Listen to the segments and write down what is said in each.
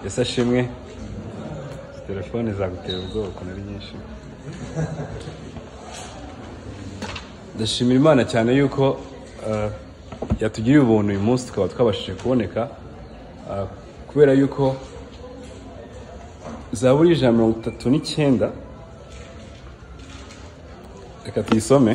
ese ashimwe telefone zagutera ubwoba ukuntu ari nyinshi ndashimira imana cyane yuko eh, yatugiriye ubuntu uyu munsi tukaba twabashije kuboneka eh, kubera yuko zaburi ijana na mirongo itatu n'icyenda reka tuyisome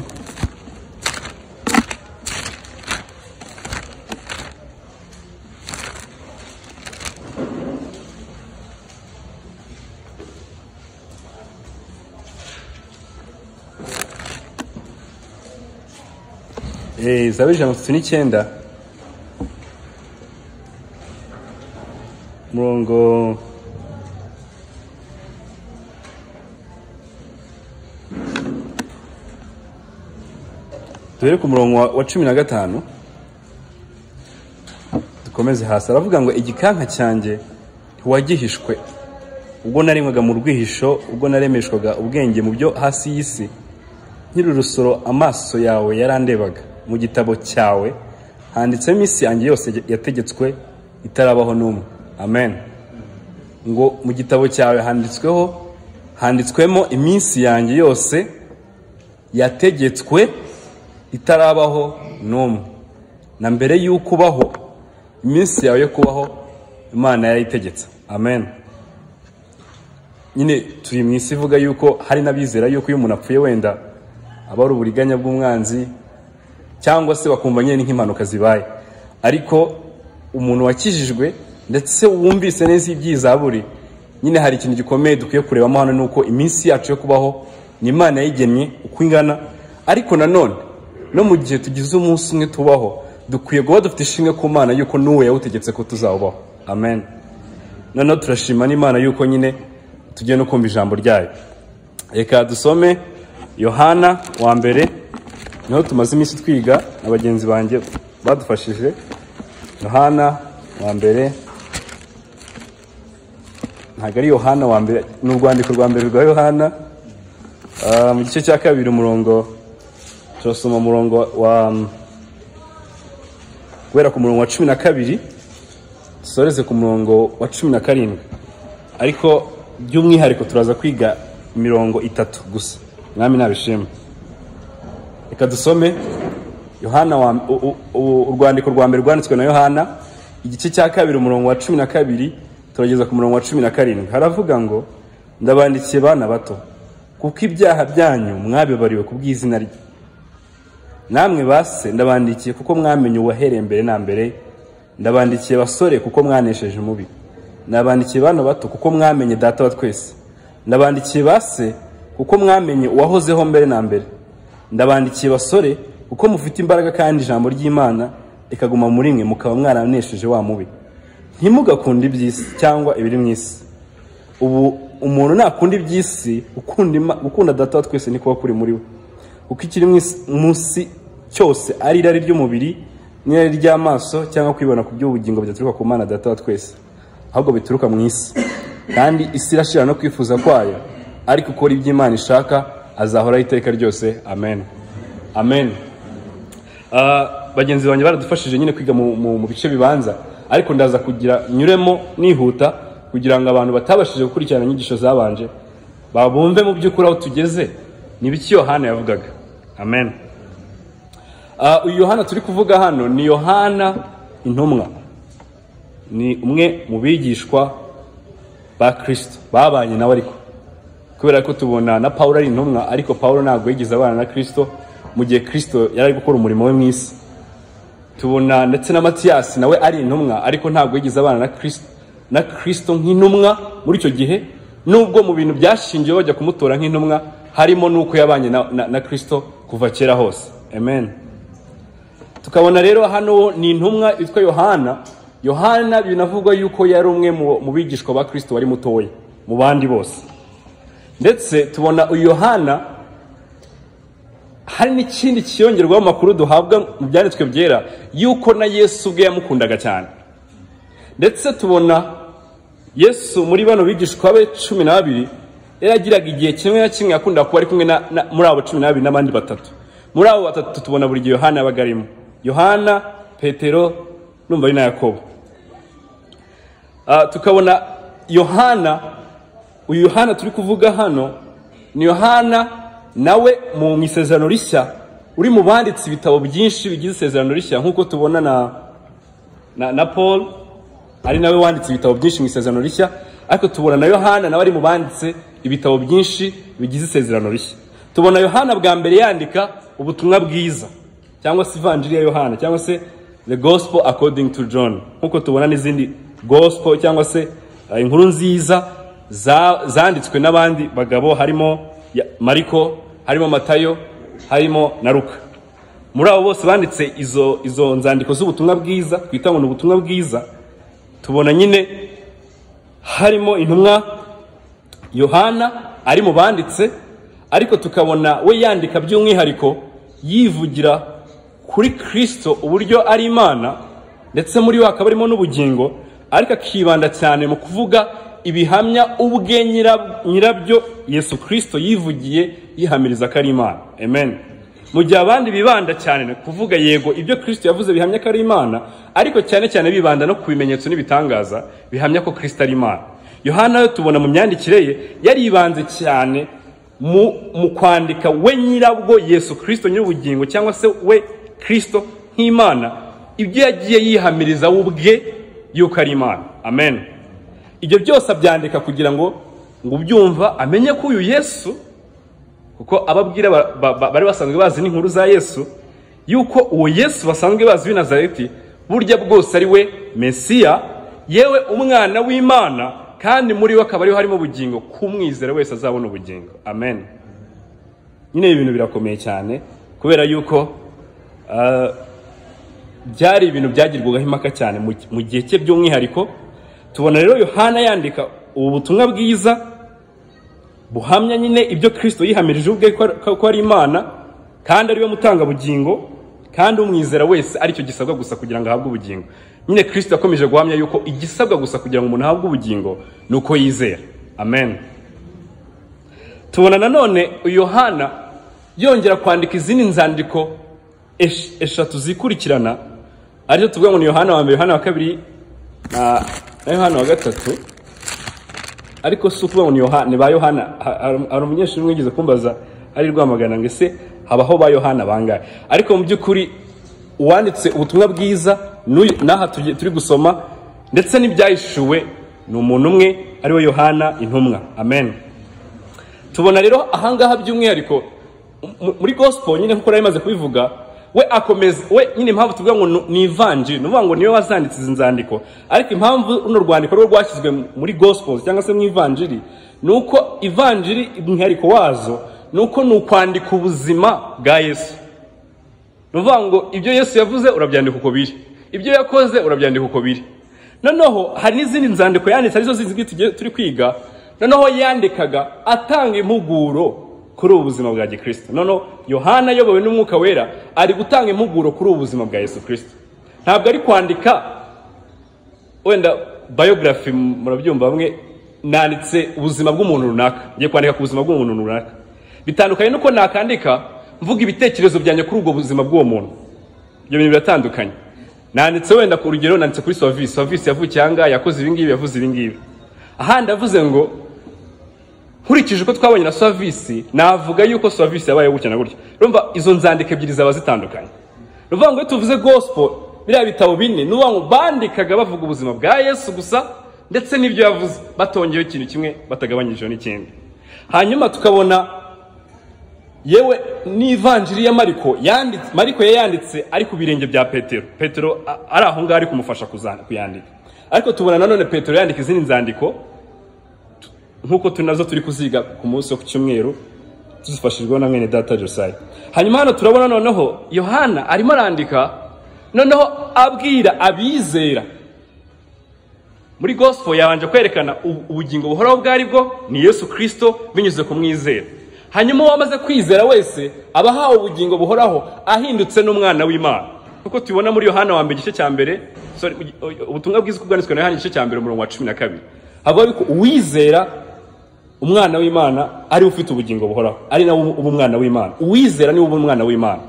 Eh, zaburi ijana na mirongo itatu n'icyenda murongo duhere ku murongo wa- wa cumi na gatanu dukomeze hasi aravuga ngo igikanka cyanjye ntiwagihishwe ubwo narengwaga mu rwihisho ubwo naremeshwaga ubwenge mu byo hasi y'isi nkiri urusoro amaso yawe yarandebaga mu gitabo cyawe handitsemo isi yanjye yose yategetswe itarabaho n'umwe amen ngo mu gitabo cyawe handitsweho handitswemo iminsi yanjye yose yategetswe itarabaho n'umwe na mbere y'uko ubaho iminsi yawe yo kubaho imana yarayitegetse amen nyine turi mu isi ivuga yuko hari n'abizera yuko iyo umuntu apfuye wenda aba ari uburiganya bw'umwanzi cyangwa se bakumva nyine nk'impanuka zibaye ariko umuntu wakijijwe ndetse wumvise neza iby'izaburi nyine hari ikintu gikomeye dukwiye kurebamo hano ni uko iminsi yacu yo kubaho ni imana yigennye uko ingana ariko nanone no mu gihe tugize umunsi umwe tubaho dukwiye guba dufite ishimwe ku mana yuko n'uwo yawutegetse ko tuzawubaho amen noneho turashima n'imana yuko nyine tugiye no kumva ijambo ryayo reka dusome yohana wa mbere niho tumaze iminsi twiga na bagenzi banjye badufashije yohana wa mbere ntabwo ari yohana wa mbere ni urwandiko rwa mbere rwa yohana Ah, mu gice cya kabiri umurongo turasoma umurongo wa guhera ku murongo wa cumi na kabiri dusoreze ku murongo wa cumi na karindwi ariko by'umwihariko turaza kwiga mirongo itatu gusa mwami nabishima reka dusome yohana wa- u- u- u- urwandiko rwa mbere rwanditswe na yohana igice cya kabiri umurongo wa cumi na kabiri turageza ku murongo wa cumi na karindwi haravuga ngo ndabandikiye bana bato kuko ibyaha byanyu mwabibariwe ku bw'izina rye namwe base ndabandikiye kuko mwamenye uwahereye mbere na mbere ndabandikiye basore kuko mwanesheje umubi ndabandikiye bana bato kuko mwamenye data wa twese ndabandikiye base kuko mwamenye uwahozeho mbere na mbere ndabandikiye basore kuko mufite imbaraga kandi ijambo ry'imana rikaguma muri mwe mukaba mwaranesheje wa mubi ntimugakunde iby'isi cyangwa ibiri mu isi ubu umuntu nakunda iby'isi ukunda Ima- gukunda data wa twese ni kuba kuri muri we kuko ikiri mu isi- mu isi cyose ari irari ry'umubiri n'irari ry'amaso cyangwa kwibona ku by'ubugingo bidaturuka ku mana data wa twese ahubwo bituruka mu isi kandi isi irashira no kwifuza kwayo ariko ukora iby'imana ishaka azahoraho iteka ryose amen amen Ah, bagenzi banjye baradufashije nyine kwiga mu, mu, mu bice bibanza ariko ndaza kugira nyuremo nihuta kugira ngo abantu batabashije gukurikirana inyigisho zabanje babumve mu by'ukuri aho tugeze ni biki yohana yavugaga amen Ah, uyu yohana turi kuvuga hano ni yohana intumwa ni umwe mu bigishwa ba kristo babanye nawe ariko kubera ko tubona na pawulo ari intumwa ariko pawulo ntabwo yigeze abana na kristo mu gihe kristo yari ari gukora umurimo we mu isi tubona ndetse na matiyasi nawe ari intumwa ariko ntabwo yigeze abana na kristo na kristo nk'intumwa muri icyo gihe nubwo mu bintu byashingiwe bajya kumutora nk'intumwa harimo n'uko yabanye na, na, na kristo kuva kera hose amen tukabona rero hano ni intumwa yitwa yohana yohana binavugwa yuko yari umwe mu- mu bigishwa ba kristo wari mutoya mu bandi bose ndetse tubona uyu yohana hari n'ikindi kiyongerwaho amakuru duhabwa mu byanditswe byera yuko na yesu ubwe yamukundaga cyane ndetse tubona yesu muri bano bigishwa be cumi n'abiri yaragiraga igihe kimwe na kimwe yakundaga kuba ari kumwe na- na- muri abo cumi n'abiri n'abandi batatu muri abo batatu tubona buri gihe yohana yabaga arimo yohana petero numva ari na yakobo Ah, tukabona yohana uyu yohana turi kuvuga hano ni yohana nawe mu isezerano rishya uri mu banditse ibitabo byinshi bigize isezerano rishya nk'uko tubona na na, na paul ari nawe wanditse ibitabo byinshi mu isezerano rishya ariko tubona na yohana nawe ari mu banditse ibitabo byinshi bigize isezerano rishya tubona yohana bwa mbere yandika ubutumwa bwiza cyangwa se ivanjiri ya yohana cyangwa se the gospel according to john nk'uko tubona n'izindi gospel cyangwa se uh, inkuru nziza za- zanditswe n'abandi bagabo harimo ya- mariko harimo matayo harimo na ruka muri abo bose banditse izo izo nzandiko z'ubutumwa bwiza twita ngo ni ubutumwa bwiza tubona nyine harimo intumwa yohana ari mu banditse ariko tukabona we yandika by'umwihariko yivugira kuri kirisito uburyo ari imana ndetse muri we hakaba harimo n'ubugingo ariko akibanda cyane mu kuvuga ibihamya ubwe nyira- nyirabyo yesu kirisito yivugiye yihamiriza ko ari imana amen mu gihe abandi bibanda cyane ni kuvuga yego ibyo kirisito yavuze bihamya ko ari imana ariko cyane cyane bibanda no ku bimenyetso n'ibitangaza bihamya ko kirisito ari imana yohana yo tubona mu myandikire ye yaribanze cyane mu, mu kwandika we nyirabwo yesu kirisito nyir'ubugingo cyangwa se we kirisito nk'imana ibyo yagiye yihamiriza we ubwe yuko ari imana amen ibyo byose abyandika kugira ngo ngo ubyumva amenye ko uyu yesu kuko ababwira ba- ba- ba- bari basanzwe bazi n'inkuru za yesu yuko uwo yesu basanzwe bazi w'i nazareti burya bwose ari we mesiya yewe umwana w'imana kandi muri we akaba ariho harimo ubugingo k'umwizera wese azabona ubugingo amen nyine ibi bintu birakomeye cyane kubera yuko ah, byari ibintu byagirwagaho impaka cyane mu mu gihe cye by'umwihariko tubona rero yohana yandika ubu butumwa bwiza buhamya nyine ibyo kirisito yihamirije ubwe ko ko- ko ari imana kandi ari we mutangabugingo kandi umwizera wese aricyo gisabwa gusa kugira ngo ahabwe ubugingo nyine kirisito yakomeje guhamya yuko igisabwa gusa kugira ngo umuntu ahabwe ubugingo ni uko yizera amen tubona nanone uyu yohana yongera kwandika izindi nzandiko esh- eshatu zikurikirana arizo tuvuga ngo ni yohana wa mbere yohana wa kabiri na na yohana wa gatatu ariko si ukuvuga ngo ni Yohana- ni ba yohana ha- hari- hari umunyeshuri umwe wigeze kumbaza ari rwamagana ngo ese habaho ba yohana bangahe ariko mu by'ukuri uwanditse ubutumwa bwiza n'uyu- n'aha tugiye- turi gusoma ndetse n'ibyahishuwe ni umuntu umwe ari we yohana intumwa amen tubona rero ahangaha by'umwihariko mu- muri gospel nyine nk'uko nari maze kubivuga we akomeza we nyine impamvu tuvuga ngo ni- ni ivanjiri ni ukuvuga ngo niwe wazanditse izi nzandiko ariko impamvu runo rwandiko rwo rwashyizwe muri gospel cyangwa se mu ivanjiri ni uko ivanjiri umwihariko wazo ni uko ni ukwandika ubuzima bwa yesu ni ukuvuga ngo ibyo yesu yavuze urabyandika uko biri ibyo yakoze urabyandika uko biri noneho hari n'izindi nzandiko yanditse arizo zizwi tugiye- turi kwiga noneho yandikaga atanga impuguro kuri ubu buzima bwa gikristo noneho yohana ayobowe n'umwuka wera ari gutanga impuguro kuri ubu buzima bwa yesu kirisito ntabwo ari kwandika wenda biography murabyumva bamwe nanditse ubuzima bw'umuntu runaka ngiye kwandika ku buzima bw'umuntu runaka bitandukanye nuko nakandika mvuga ibitekerezo byanjye kuri ubwo buzima bw'uwo muntu ibyo bintu biratandukanye nanditse wenda ku rugero nanditse kuri service service yavukiye ahangaha yakoze ibingibi yavuze ibingibi ahandi avuze ngo nkurikije uko twabonye na service navuga yuko service yabaye gutya na gutya urumva izo nzandiko ebyiri zaba zitandukanye ni ukuvuga ngo iyo tuvuze gospel biriya bitabo bine ni ukuvuga ngo bandikaga bavuga ubuzima bwa yesu gusa ndetse n'ibyo yavuze batongeyeho ikintu kimwe batagabanyijeho n'ikindi hanyuma tukabona yewe n'ivanjiri ya mariko yanditse mariko yayanditse ari ku birenge bya petero petero a- ari aho ngaho ari kumufasha kuza- kuyandika ariko tubona nanone petero yandika izindi nzandiko tu- nk'uko turi nazo turi kuziga ku munsi wo ku cyumweru tuzifashijweho na mwene data josiah hanyuma hano turabona noneho yohana arimo arandika noneho abwira abizera muri gospel yabanje kwerekana ubu- ubugingo buhoraho bwari bwo ni yesu kirisito binyuze ku mwizera hanyuma uwamaze kwizera wese aba ahawe ubugingo buhoraho ahindutse n'umwana w'imana nk'uko tubibona muri yohana wa mbere igice cya mbere sorry, u- ubutumwa bwiza uko bwanditswe na yohana igice cya mbere umurongo wa cumi na kabiri havuga ko uwizera umwana w'imana ariwe ufite ubugingo buhoraho ari nawe uba umwana w'imana uwizera niwe uba umwana w'imana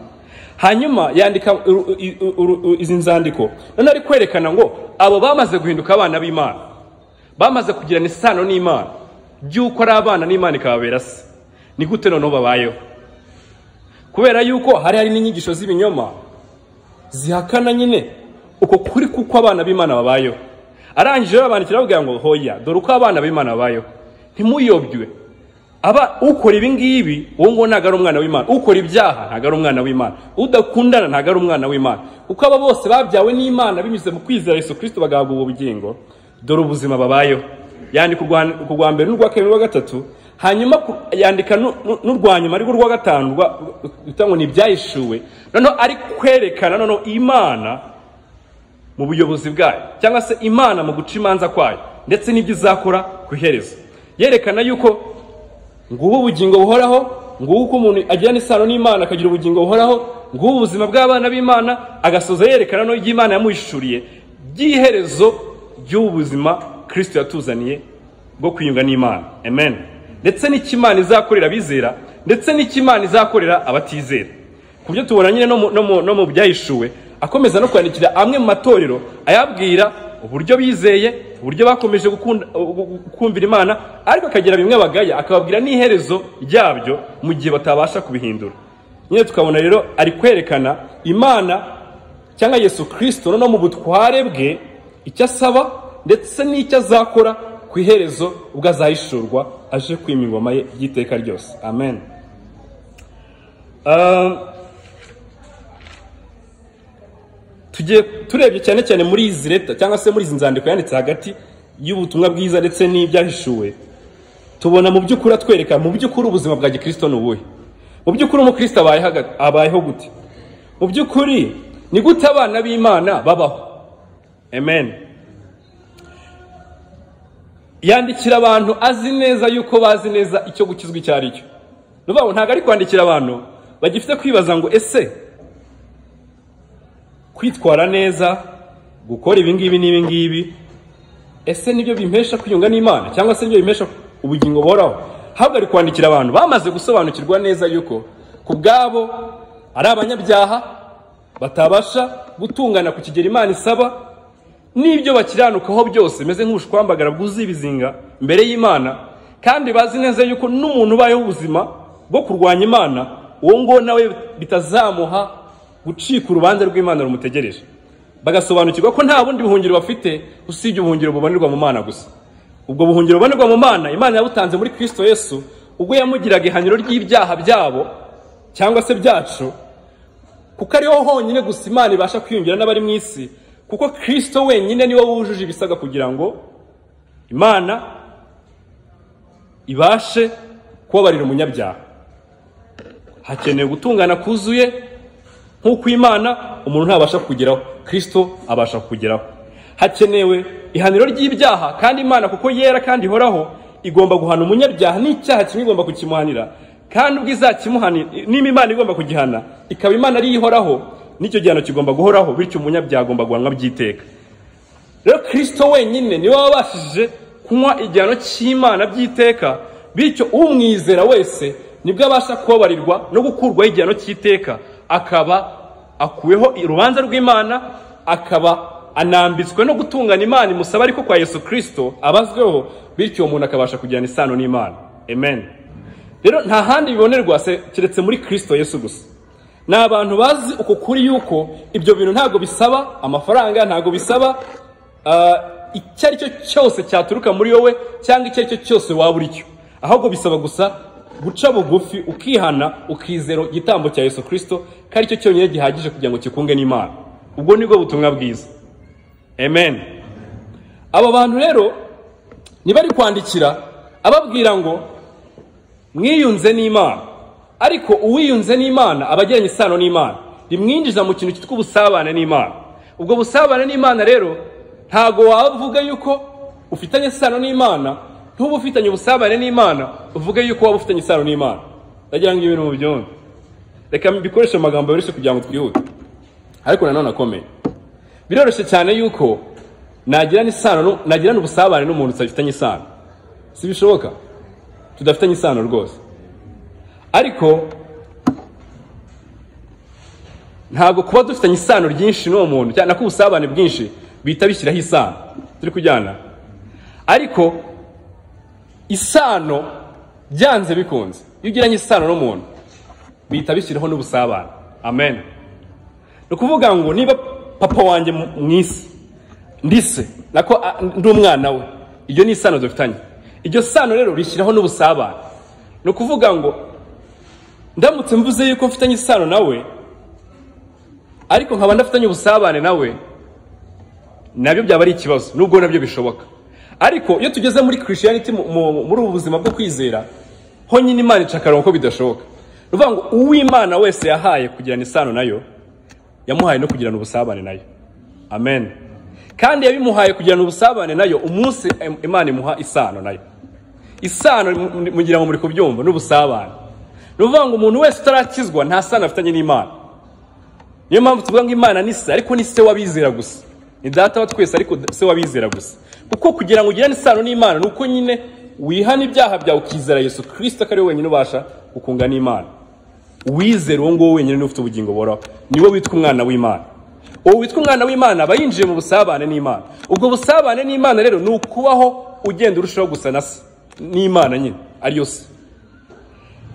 hanyuma yandika uru- uru- uru- izi nzandiko none ari kwerekana ngo abo bamaze guhinduka abana b'imana bamaze kugirana isano n'imana by'uko ari abana n'imana ikababera se ni gute noneho babayeho kubera yuko hari hari n'inyigisho z'ibinyoma zihakana nyine uko kuri kuko abana b'imana babayeho arangije babandikira bavuga ngo hoya dore uko abana b'imana babayeho ntimuyobywe aba ukora ibi ngibi uwo nguwo ntabwo ari umwana w'imana ukora ibyaha ntabwo ari umwana w'imana udakundana ntabwo ari umwana w'imana uko aba bose babyawe n'imana binyuze mu kwizera Yesu kirisito bagahabwa ubu bugingo dore ubuzima babayeho yandika urwa- urwa mbere n'urwa kabiri n'urwa gatatu hanyuma ku- yandika n'u- n'u- n'urwa nyuma arirwo rwa gatanu rwa- rwita ngo ni ibyahishuwe noneho ari kwerekana noneho imana mu buyobozi bwayo cyangwa se imana mu guca imanza kwayo ndetse n'ibyo izakora ku iherezo yerekana yuko ngubu ubugingo buhoraho ngubu uko umuntu agirana isano n'imana akagira ubugingo buhoraho ngubu ubuzima bw'abana b'imana agasoza yerekana no iby'imana yamuhishuriye by'iherezo ry'ubu buzima kirisito yatuzaniye bwo kwiyunga n'imana amen ndetse n'icy'imana izakorera abizera ndetse n'icy'imana izakorera abatizera ku buryo tubona nyine no mu- no mu- no mu byahishuwe akomeza no kwandikira amwe mu matorero ayabwira uburyo bizeye uburyo bakomeje gukunda- gu- gu- kumvira imana ariko akagira bimwe bagaya akababwira n'iherezo ryabyo mu gihe batabasha kubihindura nyine tukabona rero ari kwerekana imana cyangwa yesu kirisito noneho mu butware bwe icyo asaba ndetse n'icyo azakora ku iherezo ubwo azahishurwa aje kwima ingoma ye y'iteka ryose amen Um, tugiye turebye cyane cyane muri izi leta cyangwa se muri izi nzandiko yanditse hagati y'ubutumwa bwiza ndetse n'ibyahishuwe tubona mu by'ukuri atwereka mu by'ukuri ubuzima bwa gikirisito ni ubuhe mu by'ukuri umukristo abayeho aga- abayeho gute mu by'ukuri ni gute abana b'imana babaho amen yandikira abantu azi neza yuko bazi neza icyo gukizwa icyo ari cyo ni ukuvuga ngo ntabwo ari kwandikira abantu bagifite kwibaza ngo ese kwitwara neza gukora ibi ngibi n'ibi ngibi ese nibyo bimpesha kwiyunga n'imana cyangwa se nibyo bimpesha ubugingo buhoraho ahubwo ari kwandikira abantu bamaze gusobanukirwa neza yuko ku bwabo ari abanyabyaha batabasha gutungana ku kigero imana isaba n'ibyo bakiranukaho byose bimeze nk'ubushwambagara bwuzuye ibizinga imbere y'imana kandi bazi neza yuko n'umuntu ubayeho ubuzima bwo kurwanya imana uwo nguwo nawe bitazamuha gucika urubanza rw'imana rumutegereje bagasobanukirwa ko nta bundi buhungiro bafite usibye ubuhungiro bubonerwa mu mana gusa ubwo buhungiro bubonerwa mu mana imana yabutanze muri kristo yesu ubwo yamugiraga ihaniro ry'ibyaha byabo cyangwa se byacu kuko ariho honyine gusa imana ibasha kwiyungira n'abari mu isi kuko kristo wenyine niwe wujuje ibisabwa kugira ngo imana ibashe kubabarira umunyabyaha hakenewe gutungana kuzuye nk'uko imana umuntu ntabasha kugeraho kirisito abasha kugeraho hakenewe ihaniro ry'ibyaha kandi imana kuko yera kandi ihoraho igomba guhana umunyabyaha n'icyaha kimwe igomba kukimuhanira kandi ubwo izakimuhanira niba imana igomba kugihana ikaba imana ariyo ihoraho n'icyo gihano kigomba guhoraho bityo umunyabyaha agomba guhanwa by'iteka rero kirisito wenyine niwe wabashije kunywa igihano cy'imana by'iteka bityo umwizera wese nibwo abasha kubabarirwa no gukurwaho igihano cy'iteka akaba akuweho urubanza rw'imana akaba anambitswe no gutungana imana imusaba ariko kwa yesu kirisito abazweho bityo uwo muntu akabasha kugirana isano n'imana amen rero nta handi bibonerwa se- keretse muri kirisito yesu gusa ni abantu bazi uko kuri yuko ibyo bintu ntabwo bisaba amafaranga ntabwo bisaba ah, icyo ari cyo cyose cyaturuka muri wowe cyangwa icyo ari cyo cyose waba uri cyo ahubwo bisaba gusa guca bugufi ukihana ukizera igitambo cya yesu kirisito ko ari cyo cyonyine gihagije kugira ngo kikunge n'imana ubwo nibwo butumwa bwiza amen aba bantu rero ntibari kwandikira ababwira ngo mwiyunze n'imana ariko uwiyunze n'imana aba agiranye isano n'imana rimwinjiza mu kintu cyitwa ubusabane n'imana ubwo busabane n'imana rero ntago wavuga yuko ufitanye isano n'imana ntuba ufitanye ubusabane n'imana uvuge yuko waba ufitanye isano n'imana ndagira ngo ibintu mubyumve reka mbikoreshe mu magambo yoroshye kugira ngo twihute ariko nanone akomeye biroroshye cyane yuko nagirana isano nu- nagirana ubusabane n'umuntu utafitanye isano si bishoboka tudafitanye isano rwose ariko ntabwo kuba dufitanye isano ryinshi n'uwo muntu cyane ko ubusabane bwinshi bihita bishyiraho isano turi kujyana ariko isano byanze bikunze iyo ugiranye isano n'umuntu bihita bishyiraho n'ubusabane amen ni ukuvuga ngo niba papa wanjye mu mu isi ndise nako a- ndi umwana we iryo ni isano dufitanye iryo sano rero rishyiraho n'ubusabane ni ukuvuga ngo ndamutse mvuze yuko mfitanye isano nawe ariko nkaba ndafitanye ubusabane nawe nabyo byaba ari ikibazo nubwo nabyo bishoboka ariko iyo tugeze muri christianity mu- mu- muri ubu buzima bwo kwizera ho nyine imana ica akarongo ko bidashoboka ni ukuvuga ngo uw'imana wese yahaye kugirana isano nayo yamuhaye no kugirana ubusabane nayo amen kandi yabimuhaye kugirana ubusabane nayo umunsi im- imana imuha isano nayo isano mu- mugira ngo muri kubyumva n'ubusabane ni ukuvuga ngo umuntu wese utarakizwa nta sano afitanye n'imana niyo mpamvu tuvuga ngo imana ni se ariko ni se w'abizera gusa ni data wa twese ariko se w'abizera gusa kuko kugira ngo ugirane isano n'imana ni uko nyine wihana ibyaha byawe ukizera yesu kirisito ko ari we wenyine ubasha gukunga n'imana wizera uwo nguwo wenyine niwe ufite ubugingo buhoraho niwe witwa umwana w'imana uwo witwa umwana w'imana aba yinjiye mu busabane n'imana ubwo busabane n'imana rero ni ukubaho ugenda urushaho gusa na se n'imana nyine ariyo se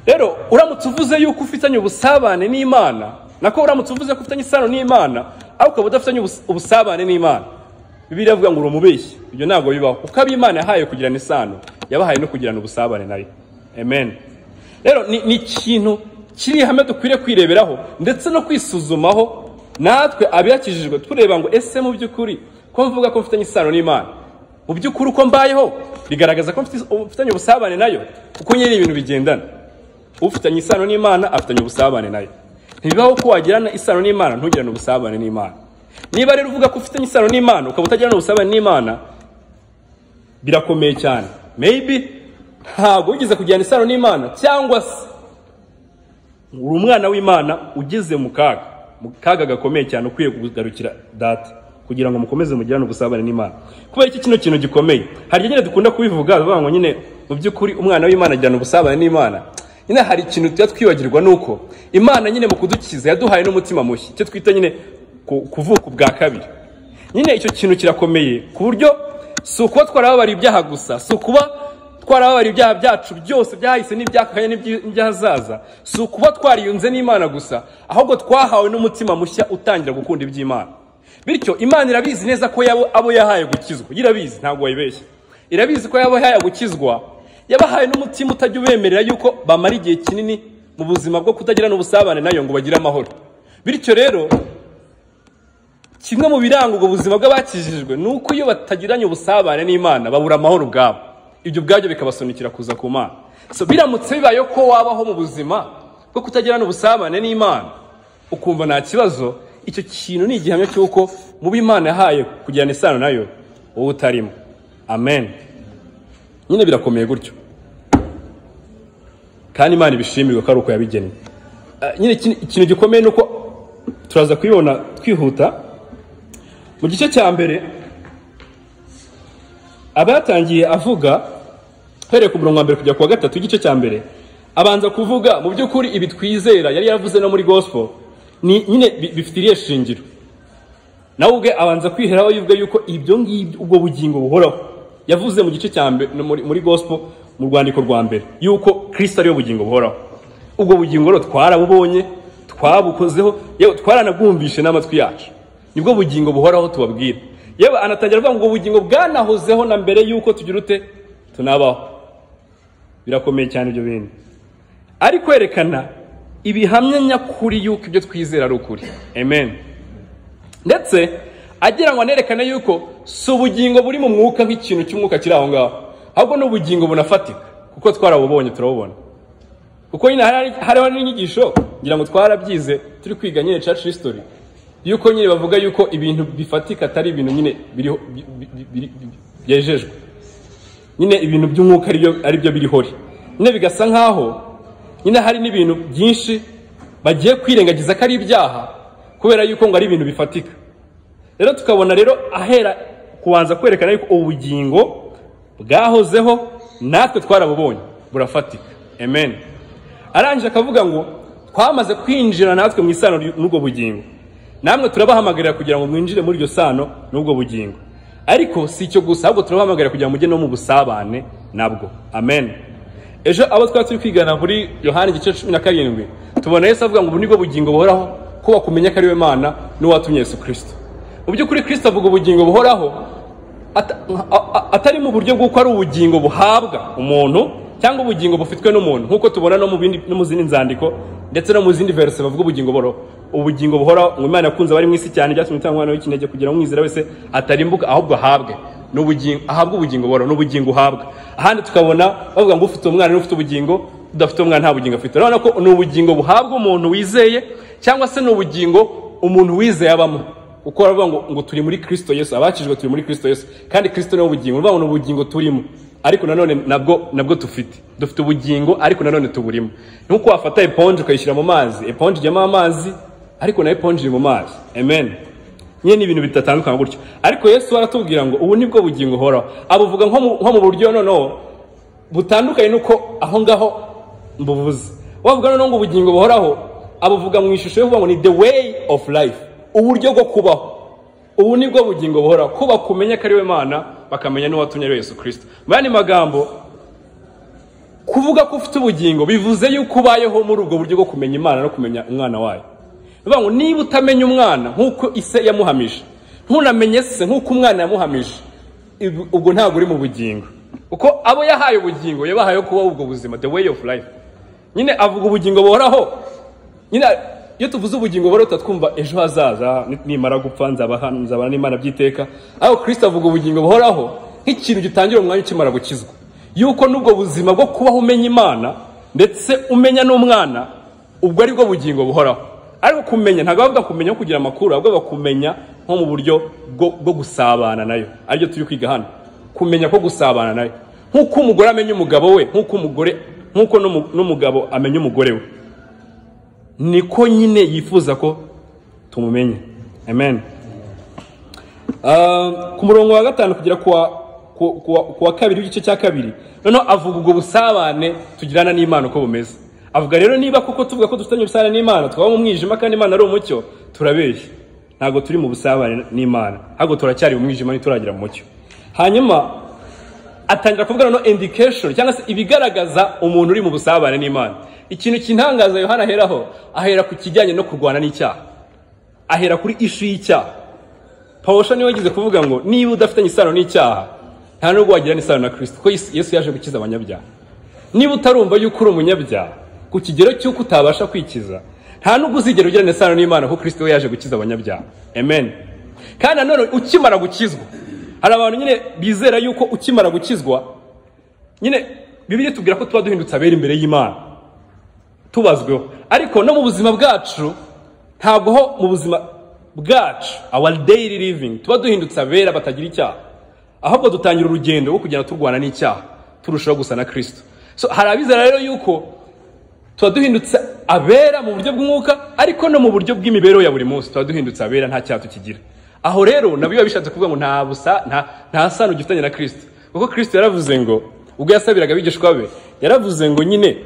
rero uramutse uvuze yuko ufitanye ubusabane n'imana nako uramutse uvuze ko ufitanye isano n'imana ariko ukaba udafitanye ubus- ubusabane n'imana bibiri avuga ngo uri umubeshyi ibyo ntabwo bibaho kuko abo imana yahaye kugirana isano yabahaye no kugirana ubusabane nayo amen rero ni, ni ikintu kiri ihame dukwiriye kwireberaho ndetse no kwisuzumaho natwe abiyakijijwe tureba ngo ese mu by'ukuri ko mvuga ko mfitanye isano n'imana mu by'ukuri uko mbayeho bigaragaza ko mfite- mfitanye ubusabane nayo kuko nyine ibintu bigendana ufitanye isano n'imana afitanye ubusabane nayo ntibibaho ko wagirana isano n'imana ntugirane ubusabane n'imana niba rero uvuga ko ufitanye isano n'imana ukaba utagirana ubusabane n'imana birakomeye cyane maybe ntabwo wigeze kugirana isano n'imana cyangwa se uri umwana w'imana ugeze mu kaga mu kaga gakomeye cyane ukwiye kugarukira data kugira ngo mukomeze mugirane ubusabane n'imana kubera iki kino kintu gikomeye hari igihe nyine dukunda kubivuga bavuga ngo nyine mu by'ukuri umwana w'imana agirana ubusabane n'imana nyine hari ikintu tujya twibagirwa ni uko imana nyine mu kudukiza yaduhaye n'umutima mushya icyo twita nyine ku- kuvuka ubwa kabiri nyine icyo kintu kirakomeye ku buryo si ukuba twarababariye ibyaha gusa si ukuba twarababariye ibyaha byacu byose byahise n'ibyakanye n'iby- n'iby'ahazaza si ukuba twariyunze n'imana gusa ahubwo twahawe n'umutima mushya utangira gukunda iby'imana bityo imana irabizi neza ko yabo- abo yahaye gukizwa yo irabizi ntabwo wayibeshya irabizi ko yabo yahaye gukizwa yabahaye n'umutima utajya ubemerera yuko bamara igihe kinini mu buzima bwo kutagirana ubusabane nayo ngo bagire amahoro bityo rero kimwe mu biranga ubwo buzima bw'abakijijwe ni uko iyo batagiranye ubusabane n'imana babura amahoro ubwabo ibyo ubwabyo bikabasunikira kuza ku mana so biramutse bibayeho ko wabaho mu buzima bwo kutagirana ubusabane n'imana ukumva nta kibazo icyo kintu ni igihamya cy'uko mu bo imana yahaye kugirana isano nayo wowe utarimo amen nyine birakomeye gutyo kandi imana ibishimirwa ko ari uko yabigeneye Eh, nyine ikintu- ikintu gikomeye ni uko turaza kubibona twihuta mu gice cya mbere aba yatangiye avuga uhereye ku murongo wa mbere kujya ku wa gatatu igice cya mbere abanza kuvuga mu by'ukuri ibi twizera yari yaravuze no muri gospel ni nyine bi- bifitiriye shingiro nawe ubwe abanza kwiheraho yuvuga yuko ibyo ngibyo ubwo bugingo buhoraho yavuze mu gice cya mbere no muri, muri gospel mu rwandiko rwa mbere yuko kristo ariyo bugingo buhoraho ubwo bugingo rero twarabubonye twabukozeho yewe twaranabwumvishe n'amatwi yacu nibwo bugingo buhoraho tubabwira yewe anatangira avuga ngo ubwo bugingo bwanahozeho na mbere yuko tugira ute tunabaho birakomeye cyane ibyo bintu ari kwerekana ibihamya nyakuri yuko ibyo twizera ari ukuri amen ndetse agira ngo anerekane yuko si ubugingo buri mu mwuka nk'ikintu cy'umwuka kiri aho ngaho ahubwo ni ubugingo bunafatika kuko twarabubonye turabubona kuko nyine hari- hariho n'inyigisho ngira ngo twarabyize turi kwiga nyine church history yuko nyine bavuga yuko ibintu bifatika atari ibintu nyine biriho bi- bi- bi- biri- bi- byejejwe nyine ibintu by'umwuka aribyo aribyo birihori nyine bigasa nkaho nyine hari n'ibintu byinshi bagiye kwirengagiza ko ari ibyaha kubera yuko ngo ari ibintu bifatika rero tukabona rero ahera kubanza kwerekana yuko ubugingo bwahozeho natwe twarabubonye burafatika amen arangije akavuga ngo twamaze kwinjira natwe mu isano ry'u- n'ubwo bugingo namwe turabahamagarira kugira ngo mwinjire muri iryo sano n'ubwo bugingo ariko si icyo gusa ahubwo turabahamagarira kugira ngo mujye no mu busabane nabwo amen ejo abo twari turi kwigana muri yohani igice cumi na karindwi tubona yesu avuga ngo ubu ni bwo bugingo buhoraho ko wakumenya ko ari we mana n'uwatumye yesu kirisito mu by'ukuri kirisito avuga ubugingo buhoraho ata- a- a- atari mu buryo bw'uko ari ubugingo buhabwa umuntu cyangwa ubugingo bufitwe n'umuntu nk'uko tubona no mu bindi- no mu zindi nzandiko ndetse no mu zindi verse bavuga ubugingo buhoraho ubugingo buhoraho ngo imana yakunze abari mu isi cyane byatumye itanga umwana w'ikinege kugira ngo umwizera wese atarimbuka ahubwo ahabwe Ni ubugingo- ahabwe ubugingo buhoraho ni ubugingo uhabwa ahandi tukabona bavuga ngo ufite umwana niwe ufite ubugingo udafite umwana nta bugingo afite urabona ko ni ubugingo buhabwa umuntu wizeye cyangwa se ni ubugingo umuntu wizeye abamo uko baravuga ngo ngo turi muri kirisito yesu abakijwe turi muri kirisito yesu kandi kirisito niwe bugingo ni ubuvuga ngo ni ubugingo turimo ariko nanone nabwo nabwo dufite dufite ubugingo ariko nanone tuburimo nk'uko wafata eponje ukayishyira mu mazi eponje ijyamo amazi ariko na eponje iri mu mazi amen nyine ni ibintu bidatandukanye gutyo ariko yesu aratubwira ngo ubu nibwo bugingo uhoraho abuvuga nko mu- nko mu buryo noneho butandukanye nuko aho ngaho mbuvuze bavuga noneho ngo ubugingo buhoraho abuvuga mu ishusho yo kuvuga ngo ni the way of life uburyo bwo kubaho ubu nibwo bugingo buhoraho ko bakumenya ko ari we mana bakamenya n'uwatumye ari we yesu kirisito mu yandi magambo kuvuga ko ufite ubugingo bivuze yuko ubayeho muri ubwo buryo bwo kumenya imana no kumenya umwana wayo bivuga ngo niba utamenya umwana nk'uko ise yamuhamije ntunamenye se nk'uko umwana yamuhamije ibu- ubwo ntabwo uri mu bugingo kuko abo yahaye ubugingo yabahaye kubaho ubwo buzima the way of life nyine avuga ubugingo buhoraho nyine iyo tuvuze ubugingo buhoraho tuba twumva ejo hazaza nimara gupfa nzaba hano nzabana n'imana by'iteka ariko kirisita avuga ubugingo buhoraho nk'ikintu gitangira umwanya ukimara gukizwa yuko n'ubwo buzima bwo kubaho umenya imana ndetse umenya n'umwana ubwo ari bwo bugingo buhoraho ariko kumenya ntabwo bavuga kumenya nko kugira amakuru ahubwo bavuga kumenya nko mu buryo bwo- bwo gusabana nayo aribyo turi kwiga hano kumenya ko gusabana nayo nk'uko umugore amenya umugabo we nk'uko umugore nk'uko n'umu- n'umugabo amenya umugore we niko nyine yifuza ko tumumenya amen Ah, ku murongo wa gatanu kugera kuwa ku- kuwa- kuwa kabiri w'igice cya kabiri noneho avuga ubwo busabane tugirana n'imana uko bumeze avuga rero niba koko tuvuga ko dufitanye ubusabane n'imana twaba mu mwijima kandi imana ari umucyo turabeshya ntabwo turi mu busabane n'imana ahubwo turacyari mu mwijima ntituragira mu mucyo hanyuma atangira kuvuga no indication cyangwa se ibigaragaza umuntu uri mu busabane n'imana ikintu kintangaza yohana aheraho ahera ku kijyanye no kurwana n'icyaha ahera kuri ishu y'icyaha pawusha niwe yagize kuvuga ngo niba udafitanye isano n'icyaha nta nubwo wagira n'isano na kirisito kuko Yesu- yesu yaje gukiza abanyabyaha niba utarumva yuko uri umunyabyaha ku kigero cy'uko utabasha kwikiza nta nubwo uzigera ugirana isano n'imana kuko kirisito we yaje gukiza abanyabyaha amen kandi nanone ukimara gukizwa hari abantu nyine bizera yuko ukimara gukizwa nyine bibiri tubwira ko tuba duhindutse abera imbere y'imana tubazweho ariko no mu buzima bwacu ntabwo ho mu buzima bwacu our daily living tuba duhindutse abera batagira icyaha ahubwo dutangira urugendo rwo kugenda turwana n'icyaha turushaho gusa na kirisito so hari abizera rero yuko tuba duhindutse abera mu buryo bw'umwuka ariko no mu buryo bw'imibereho ya buri munsi tuba duhindutse abera nta cyaha tukigira aho rero nabyo biba bishatse kuvuga ngo nta busa nta nta sano ugifitanye na kirisito kuko kirisito yaravuze ngo ubwo yasabiraga abigishwa be yaravuze ngo nyine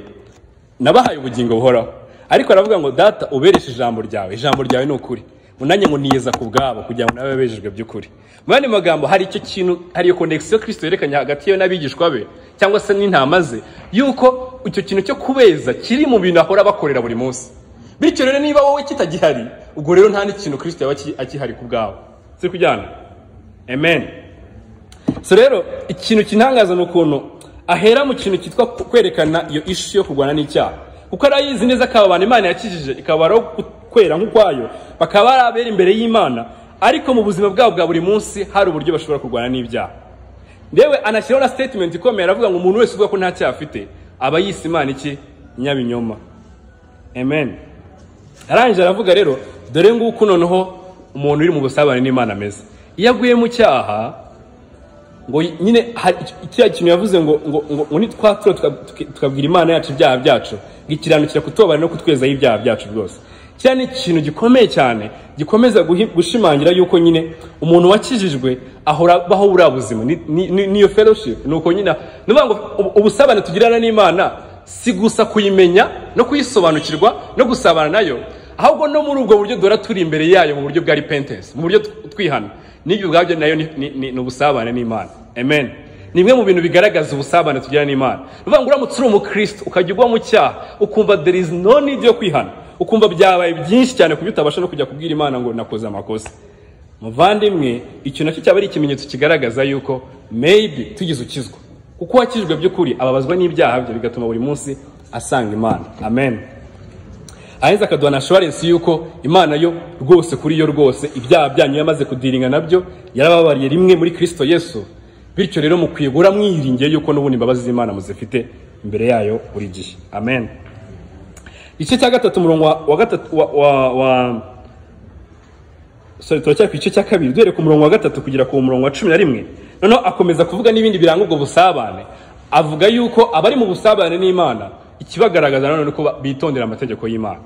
nabahaye ubugingo buhoraho ariko aravuga ngo data ubereshe ijambo ryawe ijambo ryawe ni ukuri munanye ngo niyeza ku bwabo kugira ngo nabe abejejwe by'ukuri mu yandi magambo hari icyo kintu hari iyo konegisiyo kirisito yerekanye hagati yewe n'abigishwa be cyangwa se n'intama ze yuko icyo kintu cyo kubeza kiri mu bintu ahora bakorera buri munsi bityo rero niba wowe kitagihari ubwo rero nta n'ikintu kirisito yaba aki- akihari ku bwabo turi kujyana amen so rero ikintu kintangaza ni ukuntu ahera mu kintu cyitwa ku- kwerekana iyo ishu yo kurwana n'icyaha kuko ari ayizi neza ko aba bantu imana yakijije ikabaraho kwera nk'ukwayo bakaba ari abera imbere y'imana ariko mu buzima bwabo bwa buri munsi hari uburyo bashobora kurwana n'ibyaha ndewe anashyiraho na statement ikomeye aravuga ngo umuntu wese uvuga ko nta cyaha afite aba yise imana iki nyabinyoma amen arangije aravuga rero dore nguko noneho umuntu uri mu busabane n'imana ameze iyo aguye mu cyaha ngo nyine hari iki- kiriya kintu yavuze ngo ngo ngo- ngo nitwa turo tukabwira imana yacu ibyaha byacu ngo ikiranukira kutobana no kutwezaho ibyaha byacu rwose kiriya ni ikintu gikomeye cyane gikomeza guhi- gushimangira yuko nyine umuntu wakijijwe ahora abaho buriya buzima ni- ni- ni- niyo fellowship ni uko nyine ni ukuvuga ngo ubu- ubusabane tugirana n'imana si gusa kuyimenya no kuyisobanukirwa no gusabana nayo ahubwo no muri ubwo buryo duhora turi imbere yayo mu buryo bwa repentance mu buryo tw- twihana n'ibyo ubwabyo nayo ni- ni ni- ni ubusabane n'imana amen ni bimwe mu bintu bigaragaza ubusabane tugira n'imana ni ukuvuga ngo uramutse uri umukristo ukajya ugwa mu cyaha ukumva there is no need yo kwihana ukumva byabaye byinshi cyane ku buryo utabasha no kujya kubwira imana ngo nakoze amakosa muvandimwe icyo nacyo cyaba ari ikimenyetso kigaragaza yuko maybe tugize ukizwa kuko uwakijwe by'ukuri ababazwa n'ibyaha bye bigatuma buri munsi asanga imana amen aheza akaduha na assurance yuko imana yo rwose kuri yo rwose ibyaha byanyu yamaze kudiringa nabyo yarababariye rimwe muri kristo yesu bityo rero mukwiye guhora mwiringiye yuko n'ubundi imbabazi z'imana muzifite imbere yayo buri gihe amen igice cya gatatu umurongo wa- wa gatatu wa, wa, wa sorry turacyari ku gice cya kabiri duhere ku murongo wa gatatu kugera ku murongo wa cumi na rimwe noneho akomeza kuvuga n'ibindi biranga ubwo busabane avuga yuko abari mu busabane n'imana ikibagaragaza nanone ko ba- bitondera amategeko y'imana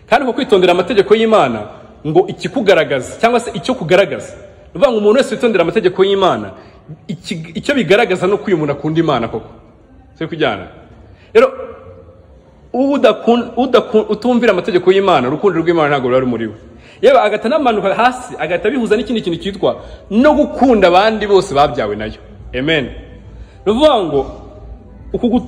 kandi uko kwitondera amategeko y'imana ngo ikikugaragaza cyangwa se icyo kugaragaza ni ukuvuga ngo umuntu wese witondera amategeko y'imana iki- icyo bigaragaza ni uko uyu muntu akunda imana koko turi kujyana rero udaku- udaku- utumvira amategeko y'imana urukundo rw'imana ntabwo ruba rumuriwe yewe agahita anamanuka hasi agahita bihuza n'ikindi kintu cyitwa no gukunda abandi bose babyawe nayo amen ni ukuvuga ngo uku gu-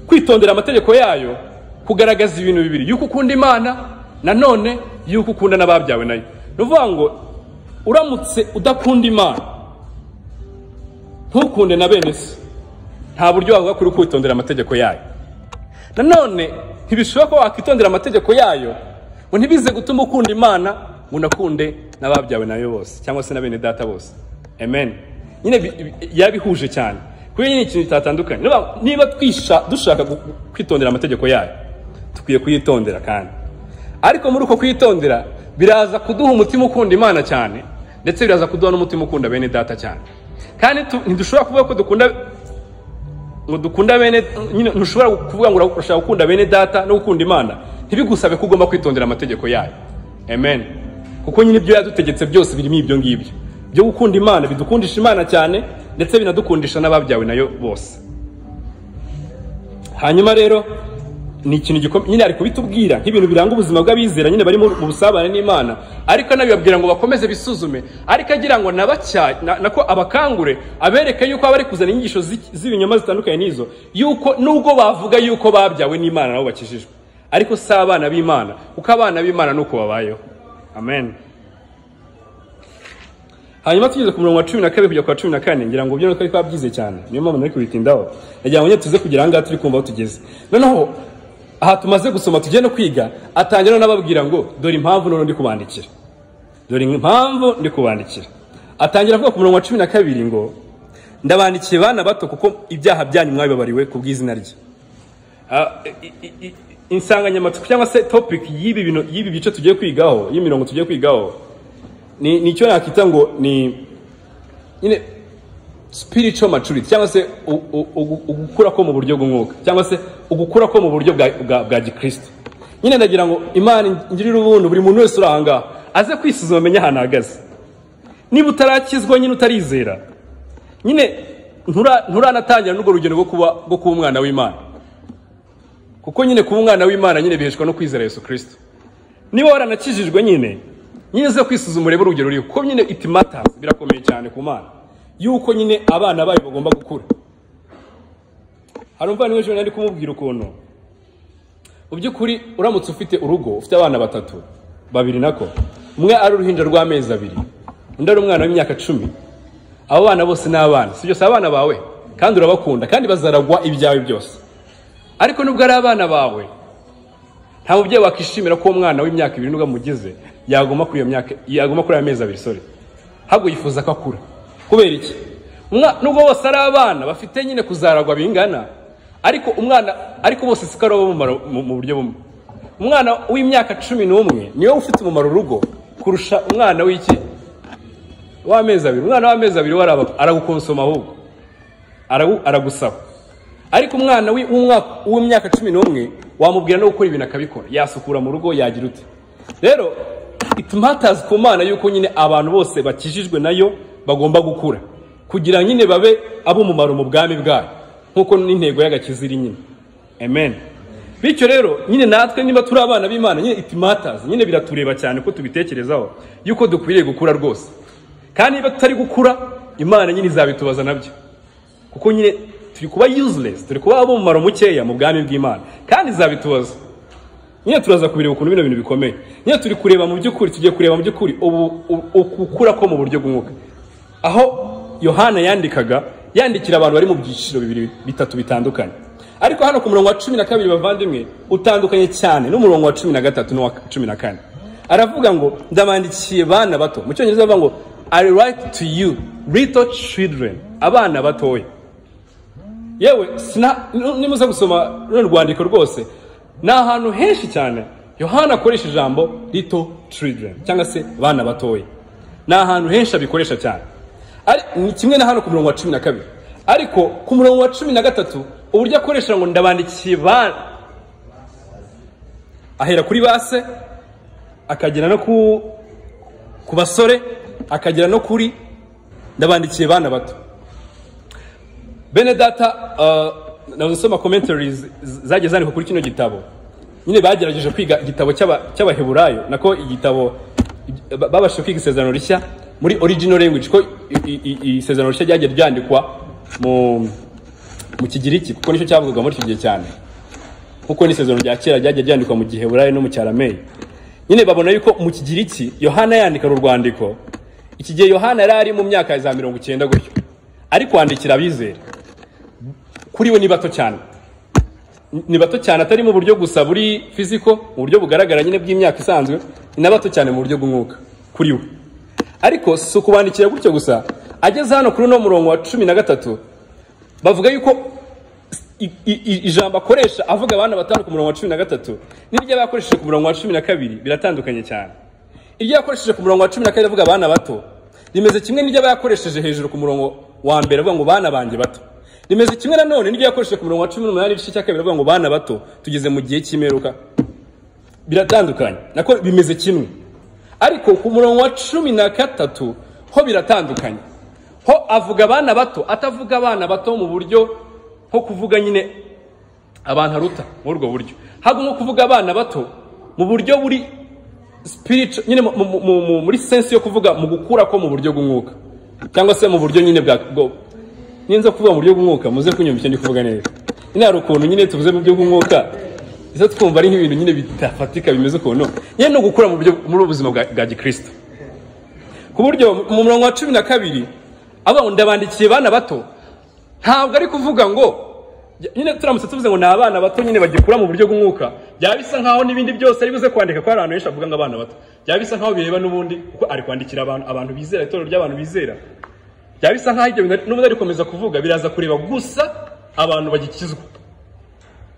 kwitondera amategeko yayo kugaragaza ibintu bibiri yuko ukunda imana nanone yuko ukunda n'ababyawe nayo ni ukuvuga ngo uramutse udakunda imana ntukunde na bene se nta buryo wavuga kuri kwitondera amategeko yayo nanone ntibishobora ko wakitondera amategeko yayo ngo ntibize gutuma ukunda imana ngo unakunde n'ababyawe nayo bose cyangwa se na bene data bose amen nyine bi- bi- yabihuje cyane kuri nyine ikintu kitatandukanye niba, niba twisha dushaka gu- kwitondera amategeko yayo dukwiye kuyitondera kandi ariko muri uko kuyitondera biraza kuduha umutima ukunda imana cyane ndetse biraza kuduha n'umutima ukunda bene data cyane kandi tu- ntidushobora kuvuga ko dukunda ngo dukunda bene nyine ntushobora kuvuga ngo urashaka gukunda bene data no gukunda imana ntibigusabe ko ugomba kwitondera amategeko yayo amen kuko nyine ibyo yadutegetse byose birimo ibyo ngibyo byo gukunda imana bidukundisha imana cyane ndetse binadukundisha n'ababyawe nayo bose hanyuma rero ni ikintu gikomeye nyine ari kubitubwira nk'ibintu biranga ubuzima bw'abizera nyine bari mu mu busabane n'imana ariko anabibabwira ngo bakomeze bisuzume ariko agira ngo nabacya- na- nako abakangure abereke yuko abari kuzana inyigisho z'iki- z'ibinyoma zitandukanye n'izo yuko nubwo bavuga yuko babyawe n'imana nabo bakijijwe ariko si abana b'imana kuko abana b'imana ni uko babayeho amen hanyuma tugeze ku murongo wa cumi na kabiri kujya ku wa cumi na kane ngira ngo byo nuko ariko byize cyane niyo mpamvu nari kubitindaho nagira ngo nyine tuze kugera ahangaha turi kumva aho tugeze noneho aha tumaze gusoma tugiye no kwiga atangira noneho ababwira ngo dore impamvu noneho ndi kubandikira dore impamvu ndi kubandikira atangira avuga ku murongo wa cumi na kabiri ngo ndabandikiye bana bato kuko ibyaha byanyu mwabibabariwe ku bw'izina rye Ah, i- i- i- insanganyamatsiko cyangwa se topic y'ibi bintu- y'ibi bice tugiye kwigaho y'imirongo tugiye kwigaho ni nicyo nakita ngo ni nyine spiritual maturity cyangwa se u- u- u- ugukura ko mu buryo bw'umwuka cyangwa se ugukura ko mu buryo bwa, bwa, bwa gikristo nyine ndagira ngo imana ingirire ubuntu buri muntu wese uri aha ngaha aze kwisuzuma amenye ahantu ahagaze niba utarakizwa nyine utarizera nyine ntura- nturanatangira n'urwo rugendo rwo kuba rwo kuba umwana w'imana kuko nyine kuba umwana w'imana nyine biheshwa no kwizera yesu kirisito niba waranakijijwe nyine nyine uze kwisuzuma urebe urugero uriho kuko nyine it matters birakomeye cyane ku mana yuko nyine abana bayo bagomba gukura hari umuvandimwe ejo nari kumubwira ukuntu mu by'ukuri uramutse ufite urugo ufite abana batatu babiri nako umwe ari uruhinja rw'amezi abiri undi ari umwana w'imyaka cumi abo bana bose ni abana si byose abana bawe kandi urabakunda kandi bazaragwa ibyawe byose ariko nubwo ari abana bawe nta mubyeyi wakishimira ko uwo mwana w'imyaka ibiri nubwo amugize yaguma kuri iyo myaka yaguma kuri ayo mezi abiri sorry ahubwo yifuza ko akura kubera iki Umwa- nubwo bose ari abana bafite nyine kuzaragwa bingana ariko umwana ariko bose siko ari abamumaro mu mu buryo bumwe umwana w'imyaka cumi n'umwe niwe ufite umumaro urugo kurusha umwana w'iki w'amezi abiri umwana w'amezi abiri we araba- aragukonsoma ahubwo aragu- aragusaba ariko umwana wi- w'umwaka- w'imyaka cumi n'umwe wamubwira no gukora ibintu akabikora yasukura mu rugo yagira ute rero it matters ku mana yuko nyine abantu bose bakijijwe nayo bagomba gukura kugira nyine babe ab'umumaro mu bwami bwayo nk'uko n'intego y'agakiza iri nyine amen bityo rero nyine natwe niba turi abana b'imana nyine it matters nyine biratureba cyane ko tubitekerezaho yuko dukwiriye gukura rwose kandi niba tutari gukura imana nyine izabitubaza nabyo kuko nyine turi kuba useless turi kuba abumumaro mukeya mu bwami bw'imana kandi izabitubaza nyine turaza kubireba ukuntu bino bintu bikomeye nyine turi kureba mu by'ukuri tugiye kureba mu by'ukuri ubu- u- ukukura ko mu buryo bw'umwuka aho yohana yandikaga yandikira abantu bari mu byiciro bibiri bitatu bitandukanye ariko hano ku murongo wa cumi na kabiri bavandimwe utandukanye cyane n'umurongo wa cumi na gatatu n'uwa cumi na kane aravuga ngo ndabandikiye bana bato mu cyongereza bavuga ngo i write to you little children abana batoya yewe sina nu- nimuze gusoma runo rwandiko rwose ni ahantu henshi cyane yohana akoresha ijambo little children cyangwa se abana batoya ni ahantu henshi abikoresha cyane Ari- ni kimwe na hano ku murongo wa cumi na kabiri ariko ku murongo wa cumi na gatatu uburyo akoresha ngo ndabandikiye bana ahera kuri base akagera no ku ku basore akagera no kuri ndabandikiye bana bato bene data uh, nawe usoma commentaries z- zagiye zandikwa kuri kino gitabo nyine bagerageje kwiga igitabo cy'aba- cy'abaheburayo nako igitabo ib- ba- babashije kwiga isezerano rishya muri original language ko i- i- i- isezerano rishya ryagiye ryandikwa mu mu kigiriki kuko nicyo cyavugwaga muri icyo gihe cyane kuko n'isezerano rya kera ryagiye ryandikwa mu giheburayo no mu cyarameyi nyine babona yuko mu kigiriki yohana yandika uru rwandiko iki gihe yohana yari ari mu myaka ya za mirongo icyenda gutyo ari kwandikira abizera kuri we ni bato cyane ni bato cyane atari mu buryo gusa buri fiziko mu buryo bugaragara nyine bw'imyaka isanzwe ni na bato cyane mu buryo bw'umwuka kuri we ariko si ukubandikira gutyo gusa ageze hano kuri uno murongo wa cumi na gatatu bavuga yuko i- i- i- ijambo akoresha avuga abana batanu ku murongo wa cumi na gatatu n'iryo aba yakoresheje ku murongo wa cumi na kabiri biratandukanye cyane iryo yakoresheje ku murongo wa cumi na kabiri avuga abana bato rimeze kimwe n'iryo aba yakoresheje hejuru ku murongo wa mbere avuga ngo bana banjye bato rimeze kimwe nanone n'iryo yakoresheje ku murongo wa cumi n'umunani igice cya kabiri avuga ngo bana bato tugeze mu gihe cy'imperuka biratandukanye nako bimeze kimwe ariko ku murongo wa cumi na gatatu ho biratandukanye ho avuga abana bato atavuga abana bato mu buryo nko kuvuga nyine abantu aruta muri ubwo buryo ahubwo nko kuvuga abana bato mu buryo buri spiritual nyine mu- mu- mu- mu- muri sense yo kuvuga mu gukura ko mu buryo bw'umwuka cyangwa se mu buryo nyine bwa bwo- ninza kuvuga mu buryo bw'umwuka muze kunyumva icyo ndi kuvuga neza nyine hari ukuntu nyine tuvuze mu buryo bw'umwuka izo twumva ari nk'ibintu nyine bidafatika bimeze ukuntu nyine ni ugukura mu buryo muri ubu buzima bwa, bwa gikristo ku buryo mu murongo wa cumi na kabiri avuga ngo ndabandikiye bana bato ntabwo ari kuvuga ngo nyine turamutse tuvuze ngo ni abana bato nyine bagikura mu buryo bw'umwuka byaba bisa nkaho n'ibindi byose ari buze kwandika ko hari abantu benshi bavuga ngo abana bato byaba bisa nkaho bireba n'ubundi kuko ari kwandikira abantu abantu bizera itorero ry'abantu bizera byaba bisa nkaho ibyo bintu n'ubundi ari gukomeza kuvuga biraza kureba gusa abantu bagikizwa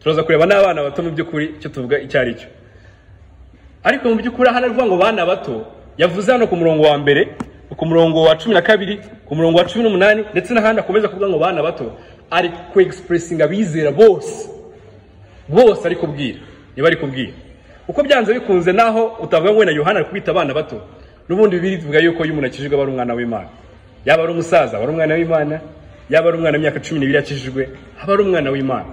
turaza kureba n'abana bato mu by'ukuri icyo tuvuga icyo ari cyo ariko mu by'ukuri hano aravuga ngo bana bato yavuze hano ku murongo wa mbere ku murongo wa cumi na kabiri ku murongo wa cumi n'umunani ndetse n'ahandi akomeza kuvuga ngo bana bato ari ku expressinga abizera bose bose ari kubwira niba ari kubwira uko byanze bikunze naho utavuga ngo wenda yohana ari kubita abana bato n'ubundi bibiri bivuga yuko iyo umuntu akijijwe aba ari umwana w'imana yaba ari umusaza aba ari umwana w'imana yaba ari umwana w'imyaka cumi n'ibiri akijijwe aba ari umwana w'imana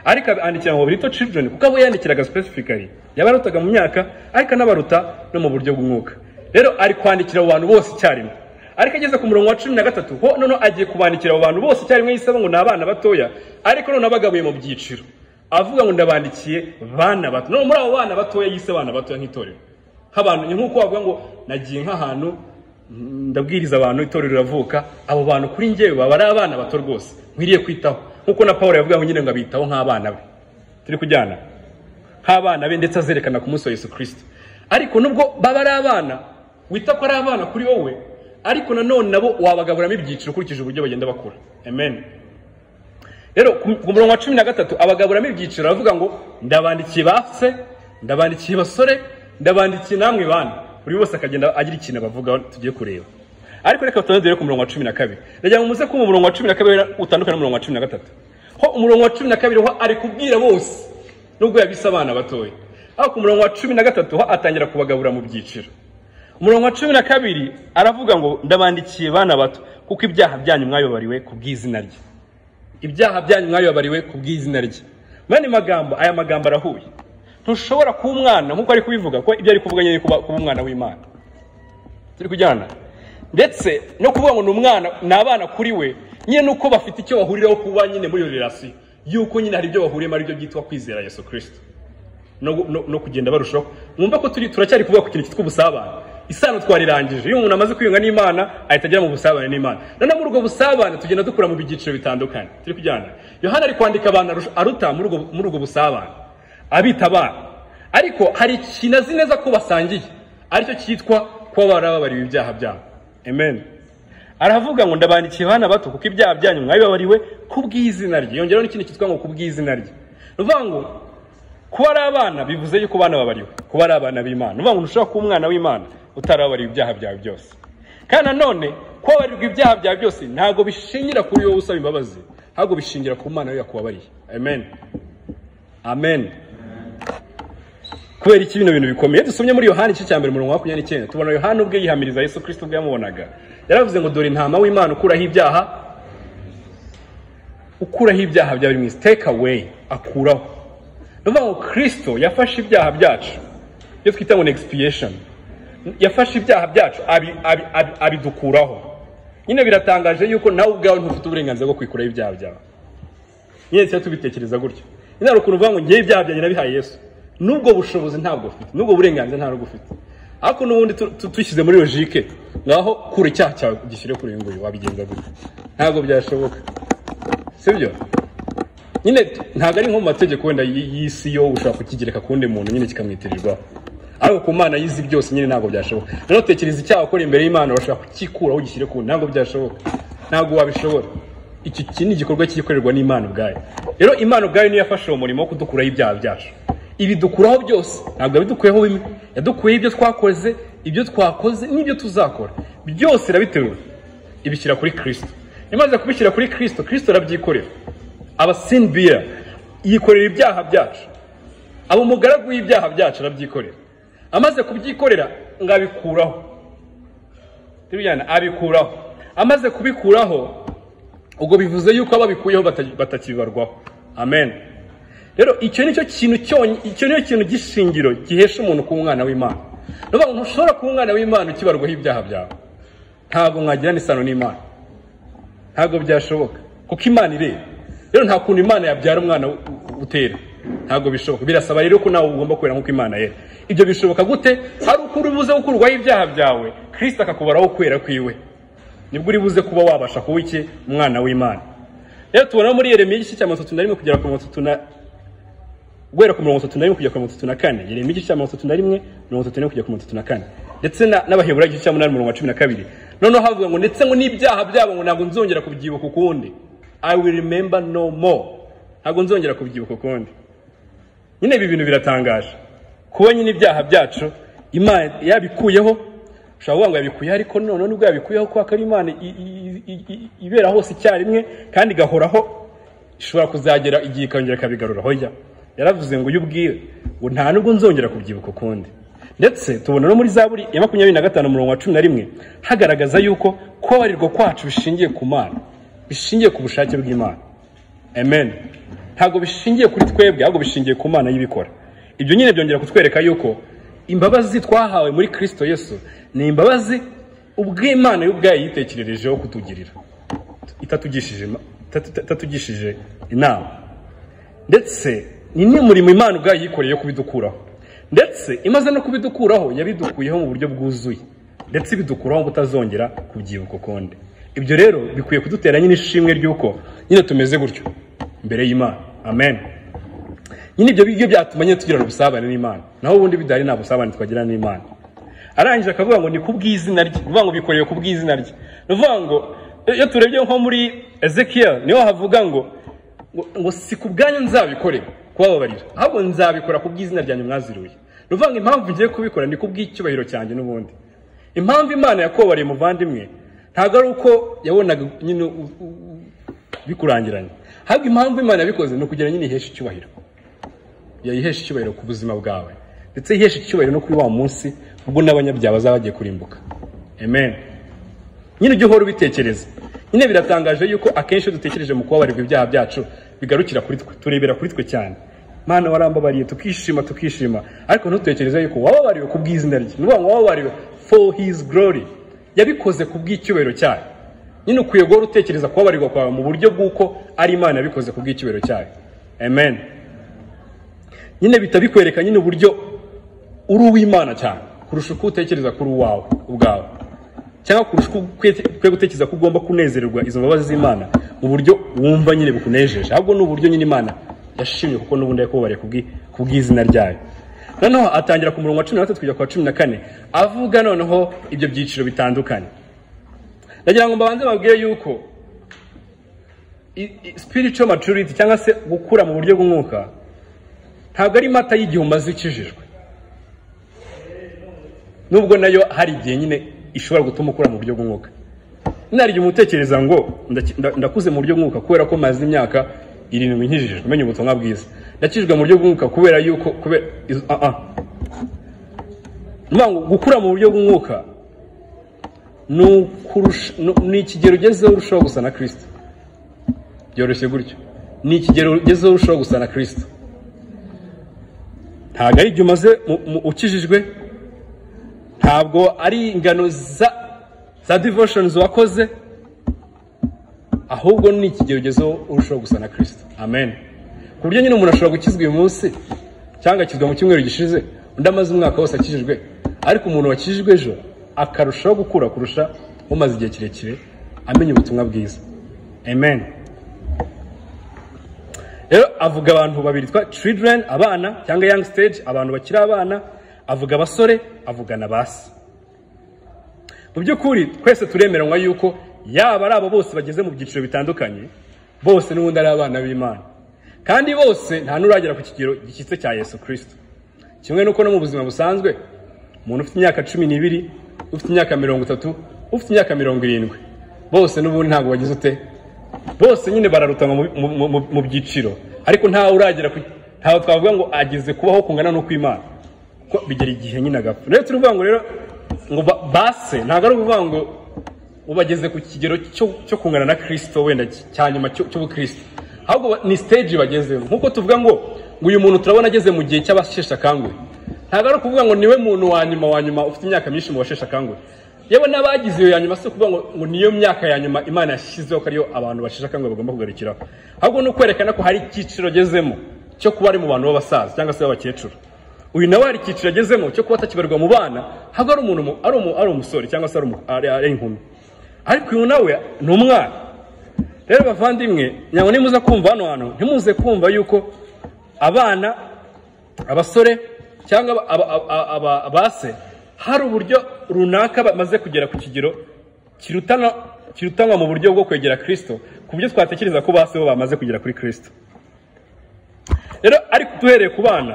ariko andikira ngo little children kuko abo yandikiraga specifically yabarutaga mu myaka ariko anabaruta no mu buryo bw'umwuka rero ari kwandikira abo bantu bose icyarimwe ariko ageze ku murongo wa cumi na gatatu ho noneho agiye kubandikira abo bantu bose icyarimwe yisaba ngo ni abana batoya ariko noneho abagabuye mu byiciro avuga ngo ndabandikiye bana bato no muri abo bana batoya yise abana batoya nk'itorero nk'abantu ni nk'uko wavuga ngo nagiye nk'ahantu mm, ndabwiriza abantu itorero riravuka abo bantu kuri njyewe baba ari abana bato rwose nkwiriye kwitaho nk'uko na paul yavuga ngo nyine ngo abitaho nk'abana be turi kujyana nk'abana be ndetse azerekana ku munsi wa yesu kirisito ariko nubwo baba ari abana wita ko ari abana kuri wowe ariko nanone nabo wabagaburamo ibyiciro ukurikije uburyo bagenda bakura amen rero ku ku murongo wa cumi na gatatu abagaburamo ibyiciro aravuga ngo ndabandikiye base ndabandikiye basore ndabandikiye namwe bana buri wese akagenda agira ikintu abavugaho tugiye kureba ariko reka tubanze rero ku murongo wa cumi na kabiri ndagira ngo muze ko mu murongo wa cumi na kabiri utandukanye n'umurongo wa cumi na gatatu ho umurongo wa cumi na kabiri ho ari kubwira bose nubwo yabise abana batoya aho ku murongo wa cumi na gatatu ho atangira kubagabura mu byiciro umurongo wa cumi na kabiri aravuga ngo ndabandikiye bana bato kuko ibyaha byanyu mwayobariwe ku bw'izina rye ibyaha byanyu mwayobariwe ku bw'izina rye mani magambo aya magambo arahuye ntushobora kuba umwana nk'uko ari kubivuga ko ibyo ari kuvuga nyine kuba kuba umwana w'imana turi kujyana ndetse no kuvuga ngo ni umwana ni abana kuri we nyine nuko bafite icyo bahuriraho kuba nyine muri iyo relasiyo yuko nyine hari ibyo bahuriyemo aribyo byitwa kwizera yesu kirisito no, no, no kugenda barushaho mwumva ko turi turacyari kuvuga ku kintu cyitwa ubusabane isano twarirangije iyo umuntu amaze kwiyunga n'imana ahita agera mu busabane n'imana noneho muri ubwo busabane tugenda dukura mu byiciro bitandukanye turi kujyana yohana ari kwandika abantu arusha- aruta muri ubwo- muri ubwo busabane abita abana ariko hari ikintu azi neza ko basangiye aricyo cyitwa kuba barababariwe ibyaha byabo amen aravuga ngo ndabandikiye abana bato kuko ibyaha byanyu mwabibabariwe kubw'izina rye yongeraho n'ikindi cyitwa ngo kubw'izina rye ni ukuvuga ngo kuba ari abana bivuze yuko abana babariwe kuba ari abana b'imana uvuga ngo ntushobora kuba umwana w'imana utarabariwe ibyaha byawe byose kandi nanone kuba wabarirwa ibyaha byawe byose ntabwo bishingira kuri wowe usaba imbabazi ahubwo bishingira ku mwana we yakubabariye amen amen kubera iki bino bintu bikomeye Iyo dusomye muri yohani igice cya mbere umurongo wa makumyabiri n'icyenda tubona yohani ubwe yihamiriza yesu kirisito ubwo yamubonaga yaravuze ngo dore intama w'imana ukuraho ibyaha ukuraho ibyaha bya buri mwese take away akuraho ni ukuvuga ngo kirisito yafashe ibyaha byacu ibyo twita ngo ni expiation yafashe ibyaha byacu abi- abi- abi- abidukuraho nyine biratangaje yuko nawe ubwawe ntufite uburenganzira bwo kwikuraho ibyaha byawe nyine tuba tubitekereza gutyo nyine hari ukuntu uvuga ngo ngewe ibyaha byanjye nabihaye yesu n'ubwo bushobozi ntabwo ufite n'ubwo burenganzira ntabwo ufite ariko n'ubundi tu- tu- dushyize muri logike ngaho kura icyaha cyawe gishyire kuri uyu nguyu wabigenza gutya ntabwo byashoboka sibyo nyine t- ntabwo ari nko mu mategeko wenda y- y'isi yo ushobora kukigereka ku wundi muntu nyine kikamwitirirwaho ariko ku mana yizi byose nyine ntabwo byashoboka rero tekereza icyaha ukora imbere y'imana urashobora kugikuraho ugishyire ku wundi ntabwo byashoboka ntabwo wabishobora iki iki ni igikorwa kigikorerwa n'imana ubwayo rero imana ubwayo niyo yafashe uwo murimo wo kudukuraho ibyaha byacu ibidukuraho byose ntabwo yabidukuyeho bimwe yadukuyeho ibyo twakoze ibyo twakoze n'ibyo tuzakora byose irabiterura ibishyira kuri kirisito imaze kubishyira kuri kirisito kirisito arabyikorera abasinbira yikorera ibyaha byacu aba umugaragu w'ibyaha byacu arabyikorera amaze kubyikorera ngo abikuraho tubijyana abikuraho amaze kubikuraho ubwo bivuze yuko ababikuyeho bata- batakibarwaho amen rero icyo ni cyo kintu cyonyi icyo ni cyo kintu gishingiro gihesha umuntu kuba umwana w'imana ni ukuvuga ngo ntushobora kuba umwana w'imana ukibarwaho ibyaha byawe ntabwo mwagirana isano n'imana ntabwo byashoboka kuko imana ireba rero nta kuntu imana yabyara umwana u- u- utera ntabwo bishoboka birasaba rero ko nawe ugomba kubera nk'uko imana yera ibyo bishoboka gute ari uko uri buze gukurwaho ibyaha byawe kirisita akakubaraho kwera kwiwe nibwo uri buze kuba wabasha kuba iki umwana w'imana rero tubona muri yeremiya igice cya mirongo itatu na rimwe kugera ku mirongo itatu na guhera ku mirongo itatu na rimwe kugera ku mirongo itatu na kane yeremiya igice cya mirongo itatu na rimwe mirongo itatu na rimwe kugera ku mirongo itatu na kane ndetse na- n'abaheburayo igice cya munani umurongo wa cumi na kabiri noneho havuga ngo ndetse ngo n'ibyaha byabo ngo ntabwo nzongera kubyibuka ukundi i will remember no more ntabwo nzongera kubyibuka ukundi nyine ibi bintu biratangaje kuba nyine ibyaha byacu imana yabikuyeho ushobora kuvuga ngo yabikuyeho ariko noneho nibwo yabikuyeho kubera ko ari imana i- i- i- i- ibera hose icyarimwe kandi igahoraho ishobora kuzagera igihe ikongera ikabigarura hoya yaravuze ngo uyu ubwiwe ngo nta nubwo nzongera kubyibuka ukundi ndetse tubona no muri zaburi ya makumyabiri na gatanu umurongo wa cumi na rimwe hagaragaza yuko kubabarirwa kwacu bishingiye ku mana bishingiye ku bushake bw'imana amen ntabwo bishingiye kuri twebwe ahubwo bishingiye ku mana y'ibikora ibyo nyine byongera kutwereka yuko imbabazi twahawe muri kirisito yesu ni imbabazi ubw'imana y'ubwayo yitekererejeho kutugirira itatugishije ima- itatu- itatugishije inama ndetse ni n'umurimo imana ubwayo yikoreye yo kubidukuraho ndetse imaze no kubidukuraho yabidukuyeho mu buryo bwuzuye ndetse ibidukuraho butazongera kubyibuka ukundi ibyo rero bikwiye kudutera nyine ishimwe ry'uko nyine tumeze gutyo imbere y'imana amen nyine ibyo bigyo byatuma nyine tugirana ubusabane n'imana naho ubundi bidahari nta busabane twagirana n'imana arangije akavuga ngo ni ku bw'izina rye ni ukuvuga ngo bikoreye ku bw'izina rye ni ukuvuga ngo iyo turebye nko muri ezekiel niho havuga ngo ngo- ngo si ku bwanyu nzabikorera kubababarira ahubwo nzabikora ku bw'izina ryanyu mwaziruye ni ukuvuga ngo impamvu ngiye kubikora ni ku bw'icyubahiro cyanjye n'ubundi impamvu imana yakubabariye umuvandimwe ntabwo ari uko yabonaga nyine u- u- u- bikurangiranye ahubwo impamvu imana yabikoze ni ukugira nyine iheshe icyubahiro yayihesha icyubahiro ku buzima bwawe ndetse yihesha icyubahiro no kuri wa munsi ubwo n'abanyabyaha bazaba bagiye kurimbuka amen nyine ujye uhora ubitekereza nyine biratangaje yuko akenshi iyo dutekereje mu kubabarirwa ibyaha byacu bigarukira kuri twe turebera kuri twe cyane mana warambabariye tukishima tukishima ariko ntutekereze yuko wababariwe ku bw'izina rye ni ukuvuga ngo wababariwe for his glory yabikoze ku bw'icyubahiro cyayo nyine ukwiye guhora utekereza kubabarirwa kwawe mu buryo bw'uko ari imana yabikoze ku bw'icyubahiro cyayo amen nyine bihita bikwereka nyine uburyo uri uw'imana cyane kurusha uko utekereza kuri uwawe ubwawe cyangwa kurusha uko ukwiye gutekereza ko ugomba kunezererwa izo mbabazi z'imana mu buryo wumva nyine bukunejeje ahubwo ni uburyo nyine imana yashimye kuko n'ubundi yakubariye ku bw'izina ryayo noneho atangira ku murongo wa cumi na gatatu kujya ku wa cumi na kane avuga noneho ibyo byiciro bitandukanye ndagira ngo mbabanze babwire yuko spiritual maturity cyangwa se gukura mu buryo bw'umwuka ntabwo ari mata y'igihe umaze ukijijwe nubwo nayo hari igihe nyine ishobora gutuma ukura mu buryo bw'umwuka narigihe umutekereza ngo ndakuze mu buryo bw'umwuka kubera ko maze imyaka irindwi nkijijwe umenya ubutumwa bwiza ndakijijwe mu buryo bw'umwuka kubera yuko kubera gukura mu buryo bw'umwuka ni ikigero ugezeho urushaho gusa na kirisita byoroshye gutyo ni ikigero ugezeho urushaho gusa na kirisita ntabwo ari igihe umaze ukijijwe ntabwo ari ingano za divoshonizi wakoze ahubwo ni ikigero ugezeho urushaho gusa na kirisita amen ku buryo nyine umuntu ashobora gukizwa uyu munsi cyangwa akizwa mu cyumweru gishize undi amaze umwaka wose akijijwe ariko umuntu wakijijwe ejo akarushaho gukura kurusha umaze igihe kirekire amenya ubutumwa bwiza amen rero avuga abantu babiri twa children abana cyangwa young stage abantu bakiri abana avuga abasore avuga na basi mu by'ukuri twese turemeranywa yuko yaba ari abo bose bageze mu byiciro bitandukanye bose n'ubundi ari abana b'imana kandi bose nta n'uragera ku kigero gishyitse cya yesu kirisito kimwe n'uko no mu buzima busanzwe umuntu ufite imyaka cumi n'ibiri ufite imyaka mirongo itatu ufite imyaka mirongo irindwi bose n'ubundi ntabwo bagize ute bose nyine bararutanwa mu byiciro ariko ntawe uragera ku ntawe twavuga ngo ageze kubaho kungana no kw'imana kuko bigera igihe nyine agapfa rero turi kuvuga ngo rero ngo base ntabwo ari ukuvuga ngo ubageze ku kigero cyo kungana na kirisito wenda cya nyuma cy'ubukirisito ahubwo ni siteji bagezeho nk'uko tuvuga ngo ngo uyu muntu turabona ageze mu gihe cy'abasheshe akanguhe ntabwo ari ukuvuga ngo niwe muntu wa nyuma wa nyuma ufite imyaka myinshi mu basheshe akanguhe yewe n'abagize iyo ya nyuma si ukuvuga ngo niyo myaka ya nyuma imana yashyizeho ko ariyo abantu basheshe akanguhe bagomba kugarukiraho ahubwo ni ukwerekana ko hari icyiciro agezemo cyo kuba ari mu bantu b'abasaza cyangwa se b'abakecuru uyu nawe hari icyiciro agezemo cyo kuba atakibarirwa mu bana ahubwo ari umuntu ari umusore cyangwa se ari inkumi ariko uyu nawe ni umwana rero bavandimwe ntabwo nimuze kumva hano hantu ntimuze kumva yuko abana abasore cyangwa abase hari uburyo runaka bamaze kugera ku kigero kirutanwa mu buryo bwo kwegera kirisito ku buryo twatekereza ko base bo bamaze kugera kuri kirisito rero ariko duhereye ku bana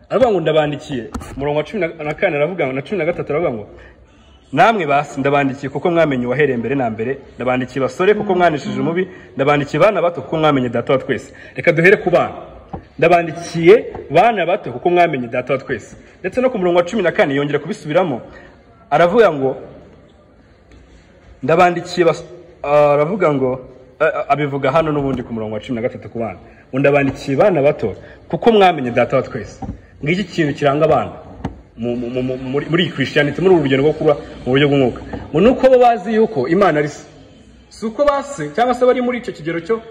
aravuga ngo ndabandikiye umurongo wa cumi na kane aravuga ngo na cumi na gatatu aravuga ngo namwe basi ndabandikiye kuko mwamenye uwahereye mbere na mbere ndabandikiye basore kuko mwanishije umubi ndabandikiye bana bato kuko mwamenye data wa twese reka duhere ku bana ndabandikiye bana bato kuko mwamenye data wa twese ndetse no ku murongo wa cumi na kane yongera kubisubiramo aravuga ngo ndabandikiye aravuga ngo abivuga hano n'ubundi ku murongo wa cumi na gatatu ku bana ndabandikiye bana bato kuko mwamenye data wa twese ngiki kintu kiranga abana muri iyi kirisitaniti muri uru rugendo rwo kuba mu buryo bw'umwuka ngo ni uko bo bazi yuko imana ari si uko base cyangwa se bari muri icyo kigero cyo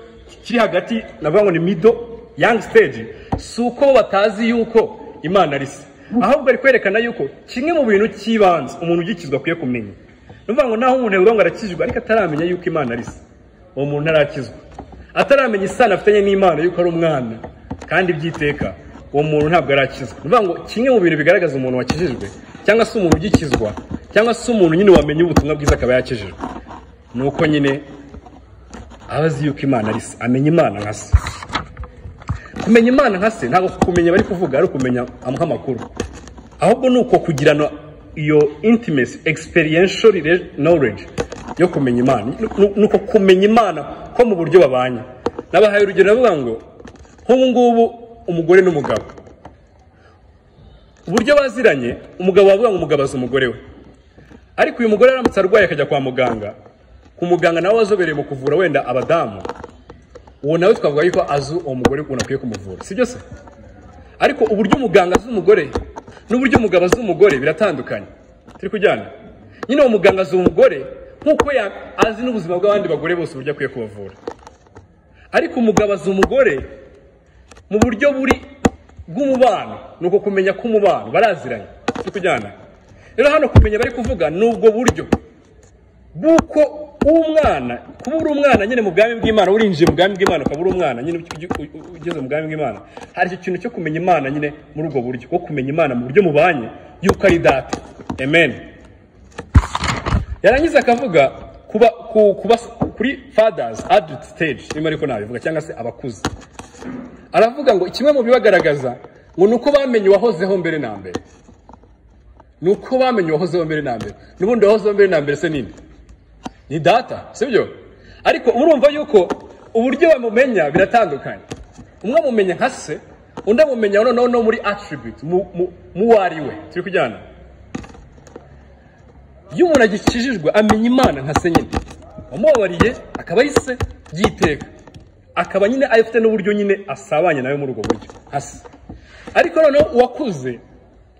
kiri hagati navuga ngo ni mido yangi siteji si uko batazi yuko imana ari se ahubwo ari kwerekana yuko kimwe mu bintu cy'ibanze umuntu ugikizwa akwiye kumenya ni ukuvuga ngo naho umuntu yavuga ngo arakizwa ariko ataramenya yuko imana ari se uwo muntu ntarakizwa ataramenya isano afitanye n'imana yuko ari umwana kandi byiteka uwo muntu ntabwo arakizwa ni ngo kimwe mu bintu bigaragaza umuntu wakijijwe cyangwa se umuntu ugikizwa cyangwa se umuntu nyine wamenye ubutumwa bwiza akaba yakijijwe ni uko nyine aba azi yuko imana ari se amenya imana nka se kumenya imana nka se ntabwo kumenya bari kuvuga ari ukumenya amuha amakuru ahubwo ni uko kugirana iyo intimacy experiential knowledge yo kumenya imana ni uko kumenya imana ko mu buryo babanye nabahaye urugero avuga ngo nk'ubu ngubu umugore n'umugabo uburyo baziranye umugabo wavuga ngo umugabo azi umugore we ariko uyu mugore aramutse arwaye akajya kwa muganga ku muganga nawe wazobereye mu kuvura wenda abadamu uwo nawe twavuga yuko azi uwo mugore ukuntu akwiye kumuvura sibyo se ariko uburyo umuganga azi umugore n'uburyo umugabo azi umugore biratandukanye turi kujyana nyine uwo muganga azi umugore nk'uko ya- azi n'ubuzima bw'abandi bagore bose uburyo akwiye kubavura ariko umugabo azi umugore mu buryo buri bw'umubano ni uko kumenya k'umubano baraziranye turi kujyana rero hano kumenya bari kuvuga ni ubwo buryo bw'uko umwana kuba uri umwana nyine mu bwami bw'imana urinjiye mu bwami bw'imana ukaba uri umwana nyine ugi- u- u- ugeze mu bwami bw'imana hari icyo kintu cyo kumenya imana nyine muri ubwo buryo wo kumenya imana mu buryo mubanye y'uko ari data amen yarangiza akavuga kuba ku- kuba kuri fathers adult stage niba ariko nabivuga cyangwa se abakuze aravuga ngo kimwe mu bibagaragaza ngo ni uko bamenye uwahozeho mbere na mbere ni uko bamenye uwahozeho mbere na mbere n'ubundi uwahozeho mbere na mbere se nini ni data sibyo ariko urumva yuko uburyo bamumenya biratandukanye umwe amumenya nka se undi amumenya noneho no muri attribute mu- mu- mu ari we turi kujyana iyo umuntu agikijijwe amenya imana nka se nyine wamubabariye akaba ari se by'iteka akaba nyine afite n'uburyo nyine asabanye nawe muri ubwo buryo nka se ariko noneho uwakuze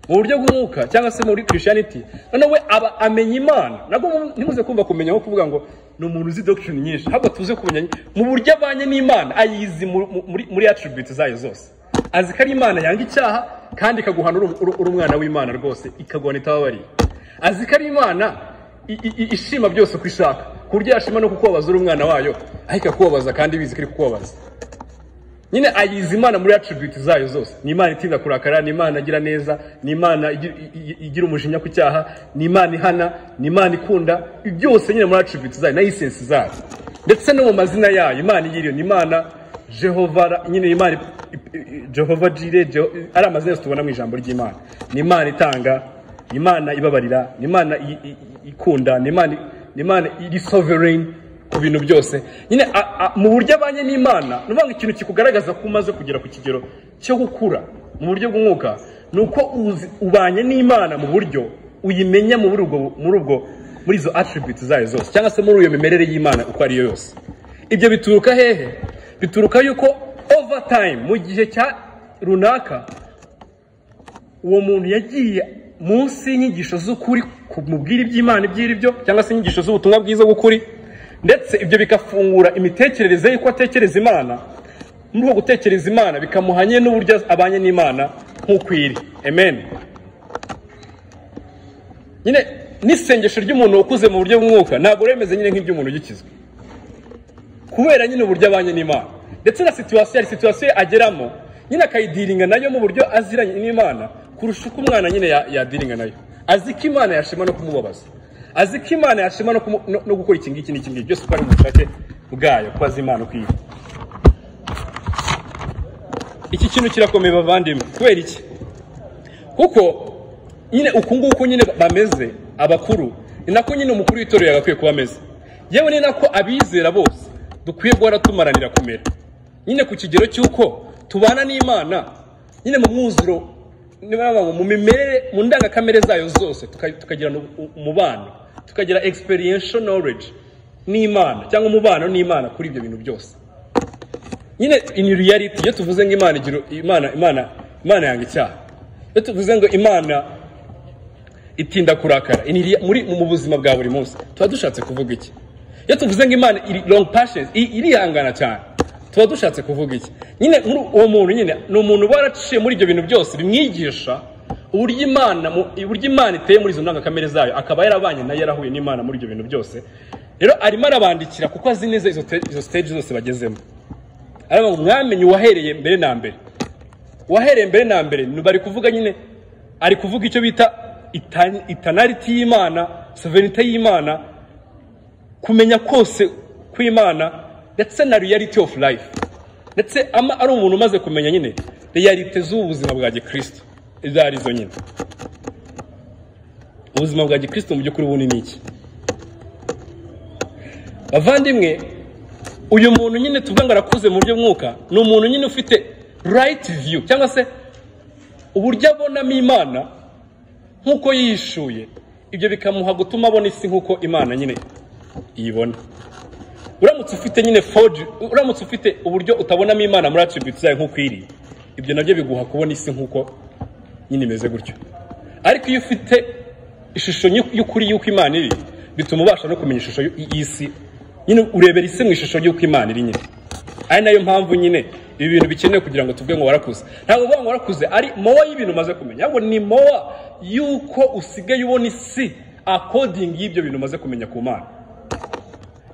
mu buryo bw'umwuka cyangwa se muri christianity noneho we aba amenya imana nabwo mu- ntimuze kumva kumenya nko kuvuga ngo ni umuntu uzi doctrine nyinshi ahubwo tuze kumenya mu buryo abanye n'imana ayizi mu- mu- muri, muri attribute zayo zose azi ko ari imana yanga icyaha kandi ikaguhana uri- uri uri umwana w'imana rwose ikaguhana itababariye azi ko ari imana i- i- i- ishima byose uko ishaka ku buryo yashima no kukubabaza uri umwana wayo ariko akakubabaza kandi bizi ko iri kukubabaza nyine ayizi imana muri attribute zayo zose ni imana itinda kurakara ni imana igira neza ni imana igi- i- i- igira umujinya ku cyaha ni imana ihana ni imana ikunda byose nyine muri attribute zayo na essence zayo ndetse no mu mazina yayo imana iyiriyo ni imana jehova ra- nyine imana i- i- i- jehova jire Jeho- ari amazina yose tubona mu ijambo ry'imana ni imana itanga ni imana ibabarira ni imana i- i- i- ikunda ni imana ni imana iri sovereign ku bintu byose nyine a- a- mu buryo abanye n'imana ni ukuvuga ikintu kikugaragaza ko umaze kugera ku kigero cyo gukura mu buryo bw'umwuka ni uko uzi- ubanye n'imana mu buryo uyimenya muri ubwo muri ubwo muri izo attribute zayo zose cyangwa se muri iyo mimerere y'imana uko ariyo yose ibyo bituruka hehe bituruka yuko over time mu gihe cya runaka uwo muntu yagiye munsi y'inyigisho z'ukuri kumubwira iby'imana iby'iri byo cyangwa se inyigisho z'ubutumwa bwiza bw'ukuri ndetse ibyo bigafungura imitekerereze y'uko atekereza imana muri uko gutekereza imana bikamuhanye n'uburyo abanye n'imana nk'uko iri amen nyine n'isengesho ry'umuntu ukuze mu buryo bw'umwuka ntabwo remeze nyine nk'iby'umuntu ugikizwe kubera nyine uburyo abanye n'imana ndetse na situwasiyo hari situwasiyo ageramo nyine akayidiringa nayo mu buryo aziranye n'imana kurusha uko umwana nyine ya- yadiringa nayo azi ko imana yashima no kumubabaza azi ko imana yashima no, kumu- no, no gukora iki ngiki n'iki ngiki byose uko ari mu bushake bwayo ko azi imana uko iri iki kintu kirakomeye bavandimwe kubera iki kuko nyine uku nguku nyine bameze abakuru ni nako nyine umukuru w'itorero yagakwiye kuba ameze yewe ni nako abizera bose dukwiye guhora tumaranira kumera nyine ku kigero cy'uko tubana n'imana nyine mu mwuzuro niba baba mu mimerere mu ndangakamere zayo zose tuka- tukagira nu- umubano tukagira experiential knowledge n'imana cyangwa umubano n'imana kuri ibyo bintu byose nyine in reality iyo tuvuze ngo imana igira imana imana imana yanga icyaha iyo tuvuze ngo imana itinda kurakara in rea- muri mu buzima bwa buri munsi tuba dushatse kuvuga iki iyo tuvuze ngo imana iri long patience i- irihangana cyane tuba dushatse kuvuga iki nyine muri uwo muntu nyine ni umuntu uba waraciye muri ibyo bintu byose bimwigisha uburyo imana mu- uburyo imana iteye muri izo ndangakamere zayo akaba yarabanye nayo yarahuye n'imana muri ibyo bintu byose rero arimo arabandikira kuko azi neza izo te- izo stage zose bagezemo aravuga ngo mwamenye uwahereye mbere na mbere uwahereye mbere na mbere ni- bari kuvuga nyine ari kuvuga icyo bita itan- itanariti y'imana sovereignty y'imana kumenya kose kw'imana ndetse na reality of life ndetse ama ari umuntu umaze kumenya nyine realite z'ubu buzima bwa gikristo izo ari zo nyine ubuzima bwa gikristo mu by'ukuri ubundi ni iki bavandimwe uyu muntu nyine tuvuga ngo arakuze mu buryo bw'umwuka ni umuntu nyine ufite rayiti viyu cyangwa se uburyo abonamo imana nk'uko yishuye ibyo bikamuha gutuma abona isi nk'uko imana nyine iyibona uramutse ufite nyine foji uramutse ufite uburyo utabonamo imana muri atributi zayo nk'uko iri ibyo nabyo biguha kubona isi nk'uko nyine imeze gutyo ariko iyo ufite ishusho y'u- y'ukuri y'uko imana iri bituma ubasha no kumenya ishusho y'u- y'isi nyine urebera isi mu ishusho y'uko imana iri nyine ari nayo mpamvu nyine ibi bintu bikenewe kugira ngo tuvuge ngo warakuze ntabwo uvuga ngo warakuze ari mowa y'ibintu umaze kumenya ahubwo ni mowa y'uko usigaye ubona isi akodingi y'ibyo bintu umaze kumenya ku mana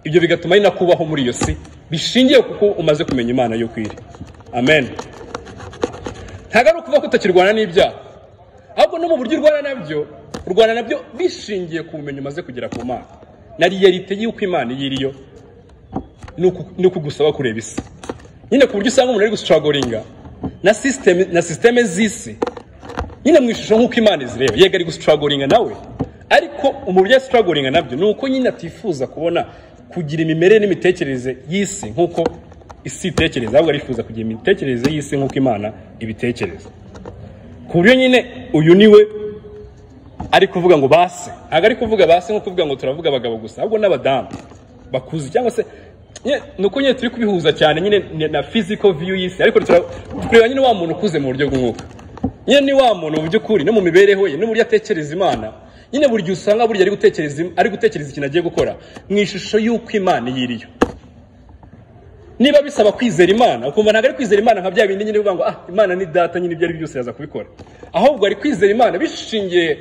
ibyo bigatuma ari na kubaho muri iyo si bishingiye kuko umaze kumenya imana y'uko iri amen ntabwo ari ukuvuga ko utakirwana n'ibyaha ahubwo no mu buryo urwana nabyo urwana nabyo bishingiye ku bumenyi umaze kugera ku mana na riyalite y'uko imana iyo iriyo ni uku- ni ukugusaba kureba isi nyine ku buryo usanga umuntu ari gusitragoringa na system na systeme z'isi nyine mu ishusho nk'uko imana izireba yego ari gusitragoringa nawe ariko umubiri yasitragoringa nabyo ni uko nyine atifuza kubona kugira imimerere n'imitekerereze y'isi nk'uko isi itekereza ahubwo arifuza kugira imitekerereze y'isi nk'uko imana ibitekereza ku buryo nyine uyu ni we ari kuvuga ngo base ntabwo ari kuvuga base nko kuvuga ngo turavuga abagabo gusa ahubwo n'abadamu bakuze cyangwa se nye- ni uko nyine turi kubihuza cyane nyine ni- na physical view y'isi ariko tura- tureba nyine wa muntu ukuze mu buryo bw'umwuka nyine ni wa muntu mu by'ukuri no mu mibereho ye n'uburyo atekereza imana nyine buri gihe usanga burya ari gutekereza im- ari gutekereza ikintu agiye gukora mu ishusho y'uko imana yiriyo niba bisaba kwizera imana ukumva ntabwo ari kwizera imana nka bya bindi nyine bivuga ngo ah imana ni data nyine ibyo ari byo byose yaza kubikora ahubwo ari kwizera imana bishingiye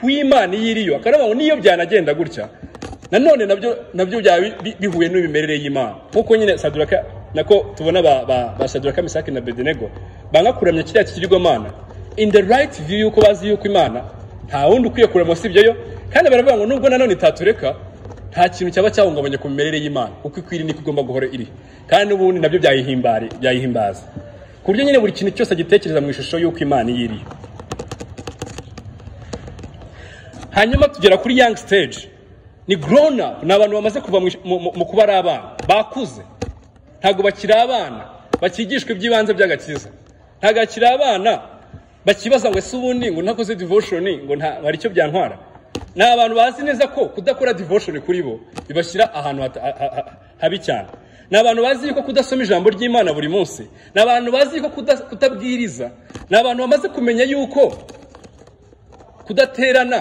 ku imana iyo iriyo akaravuga ngo niyo byanagenda gutya nanone nabyo nabyo byaba bi- bi- bihuye n'imimerere y'imana nk'uko nyine saduraka nako tubona ba, ba, ba saduraka misaki na bedenego banga kuramya kiriya kigirwamana in the right view y'uko bazi y'uko imana nta wundi ukwiye kurema usibye yo kandi baravuga ngo nubwo nanone itatureka nta kintu cyaba cyahungabanya ku mimerere y'imana kuko ikwiri niko igomba guhora iri kandi n'ubundi nabyo byayihimbari byayihimbaza ku buryo nyine buri kintu cyose agitekereza mu ishusho y'uko imana iyo iriyo hanyuma tugera kuri young stage ni grown up ni abantu bamaze kuva mu ish- mu- mu- mu kuba ari abana bakuze ntabwo bakiri abana bakigishwa iby'ibanze by'agakiza ntabwo bakiri abana bakibaza ngo ese ubundi ngo ntakoze devotion ngo nta hari icyo byantwara ni abantu bazi neza ko kudakora devotion kuri bo bibashyira ahantu hata- ha- ha- ha- habi cyane ni abantu bazi yuko kudasoma ijambo ry'imana buri munsi ni abantu bazi yuko kuda- kutabwiriza ni abantu bamaze kumenya yuko kudaterana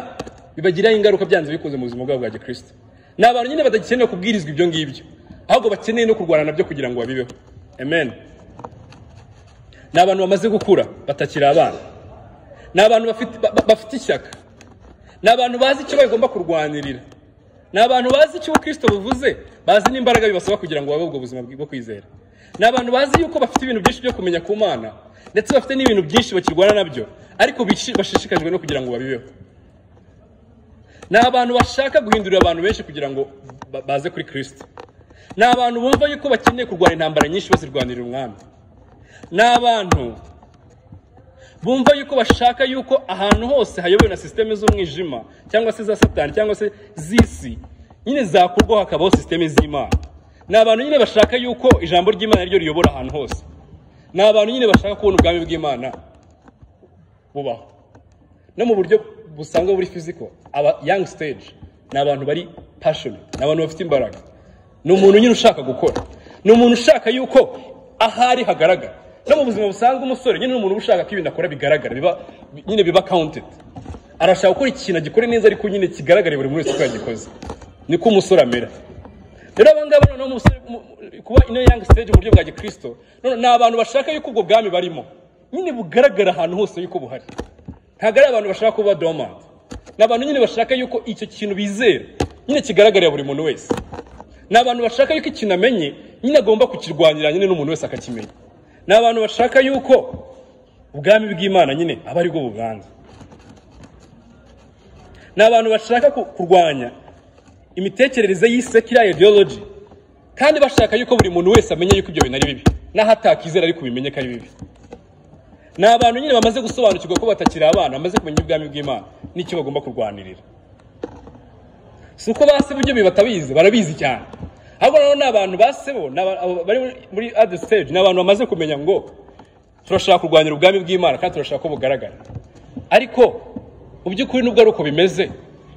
bibagiraho ingaruka byanze bikunze mu buzima bwabo bwa gikristo ni abantu nyine badakeneye kubwirizwa ibyo ngibyo ahubwo bakeneye no kurwana nabyo kugira ngo babibeho amen ni abantu bamaze gukura batakiri abana ni abantu bafite ba- ba- bafite ishyaka ni abantu bazi icyo bagomba kurwanirira ni abantu bazi icyo ubukristo buvuze bazi n'imbaraga bibasaba kugira ngo babe ubwo buzima bwo kwizera ni abantu bazi yuko bafite ibintu byinshi byo kumenya ku mana ndetse bafite n'ibintu byinshi bakirwana nabyo ariko bishi- bashishikajwe no kugira ngo babibeho ni abantu bashaka guhindurira abantu benshi kugira ngo ba- baze kuri kristo ni abantu bumva yuko bakeneye kurwana intambara nyinshi bazirwanirira umwami ni abantu bumva yuko bashaka yuko ahantu hose hayobowe na sisiteme z'umwijima cyangwa se za satani cyangwa se z'isi nyine zakurwaho hakabaho sisiteme z'imana ni abantu nyine bashaka yuko ijambo ry'imana ryo riyobora ahantu hose ni abantu nyine bashaka kubona ubwami bw'imana bubaho no mu buryo busanzwe buri fiziko aba young stage ni abantu bari passionate ni abantu bafite imbaraga ni umuntu nyine ushaka gukora ni umuntu ushaka yuko ahari hagaragara no mu buzima busanzwe umusore nyine ni umuntu uba ushaka ko ibintu akora bigaragara biba nyine biba counted arashaka gukora ikintu agikore neza ariko nyine kigaragare buri muntu wese ko yagikoze niko umusore amera rero abangaba noneho umusore mu- mu- kuba ino young stage mu buryo bwa gikristo none ni abantu bashaka yuko ubwo bwami barimo nyine bugaragara ahantu hose yuko buhari ntabwo ari abantu bashaka kuba dormant ni abantu nyine bashaka yuko icyo kintu bizera nyine kigaragarira buri muntu wese ni abantu bashaka yuko ikintu amenye nyine agomba kukirwanira nyine n'umuntu wese akakimenya ni abantu bashaka yuko ubwami bw'imana nyine aba ari bwo bubanza ni abantu bashaka ku- kurwanya imitekerereze y'isekira ideology kandi bashaka yuko buri muntu wese amenya yuko ibyo bintu ari bibi n'aho atakizera ariko bimenye ko ari bibi ni abantu nyine bamaze gusobanukirwa ko batakiri abana bamaze kumenya ubwami bw'imana n'icyo bagomba kurwanirira si uko ba sebo ibyo bibi batabizi barabizi cyane ahubwo rero ni abantu ba sebo ni aba- aba- bari muri- muri adi stage ni abantu bamaze kumenya ngo turashaka kurwanira ubwami bw'imana kandi turashaka ko bugaragara ariko mu by'ukuri nubwo ari uko bimeze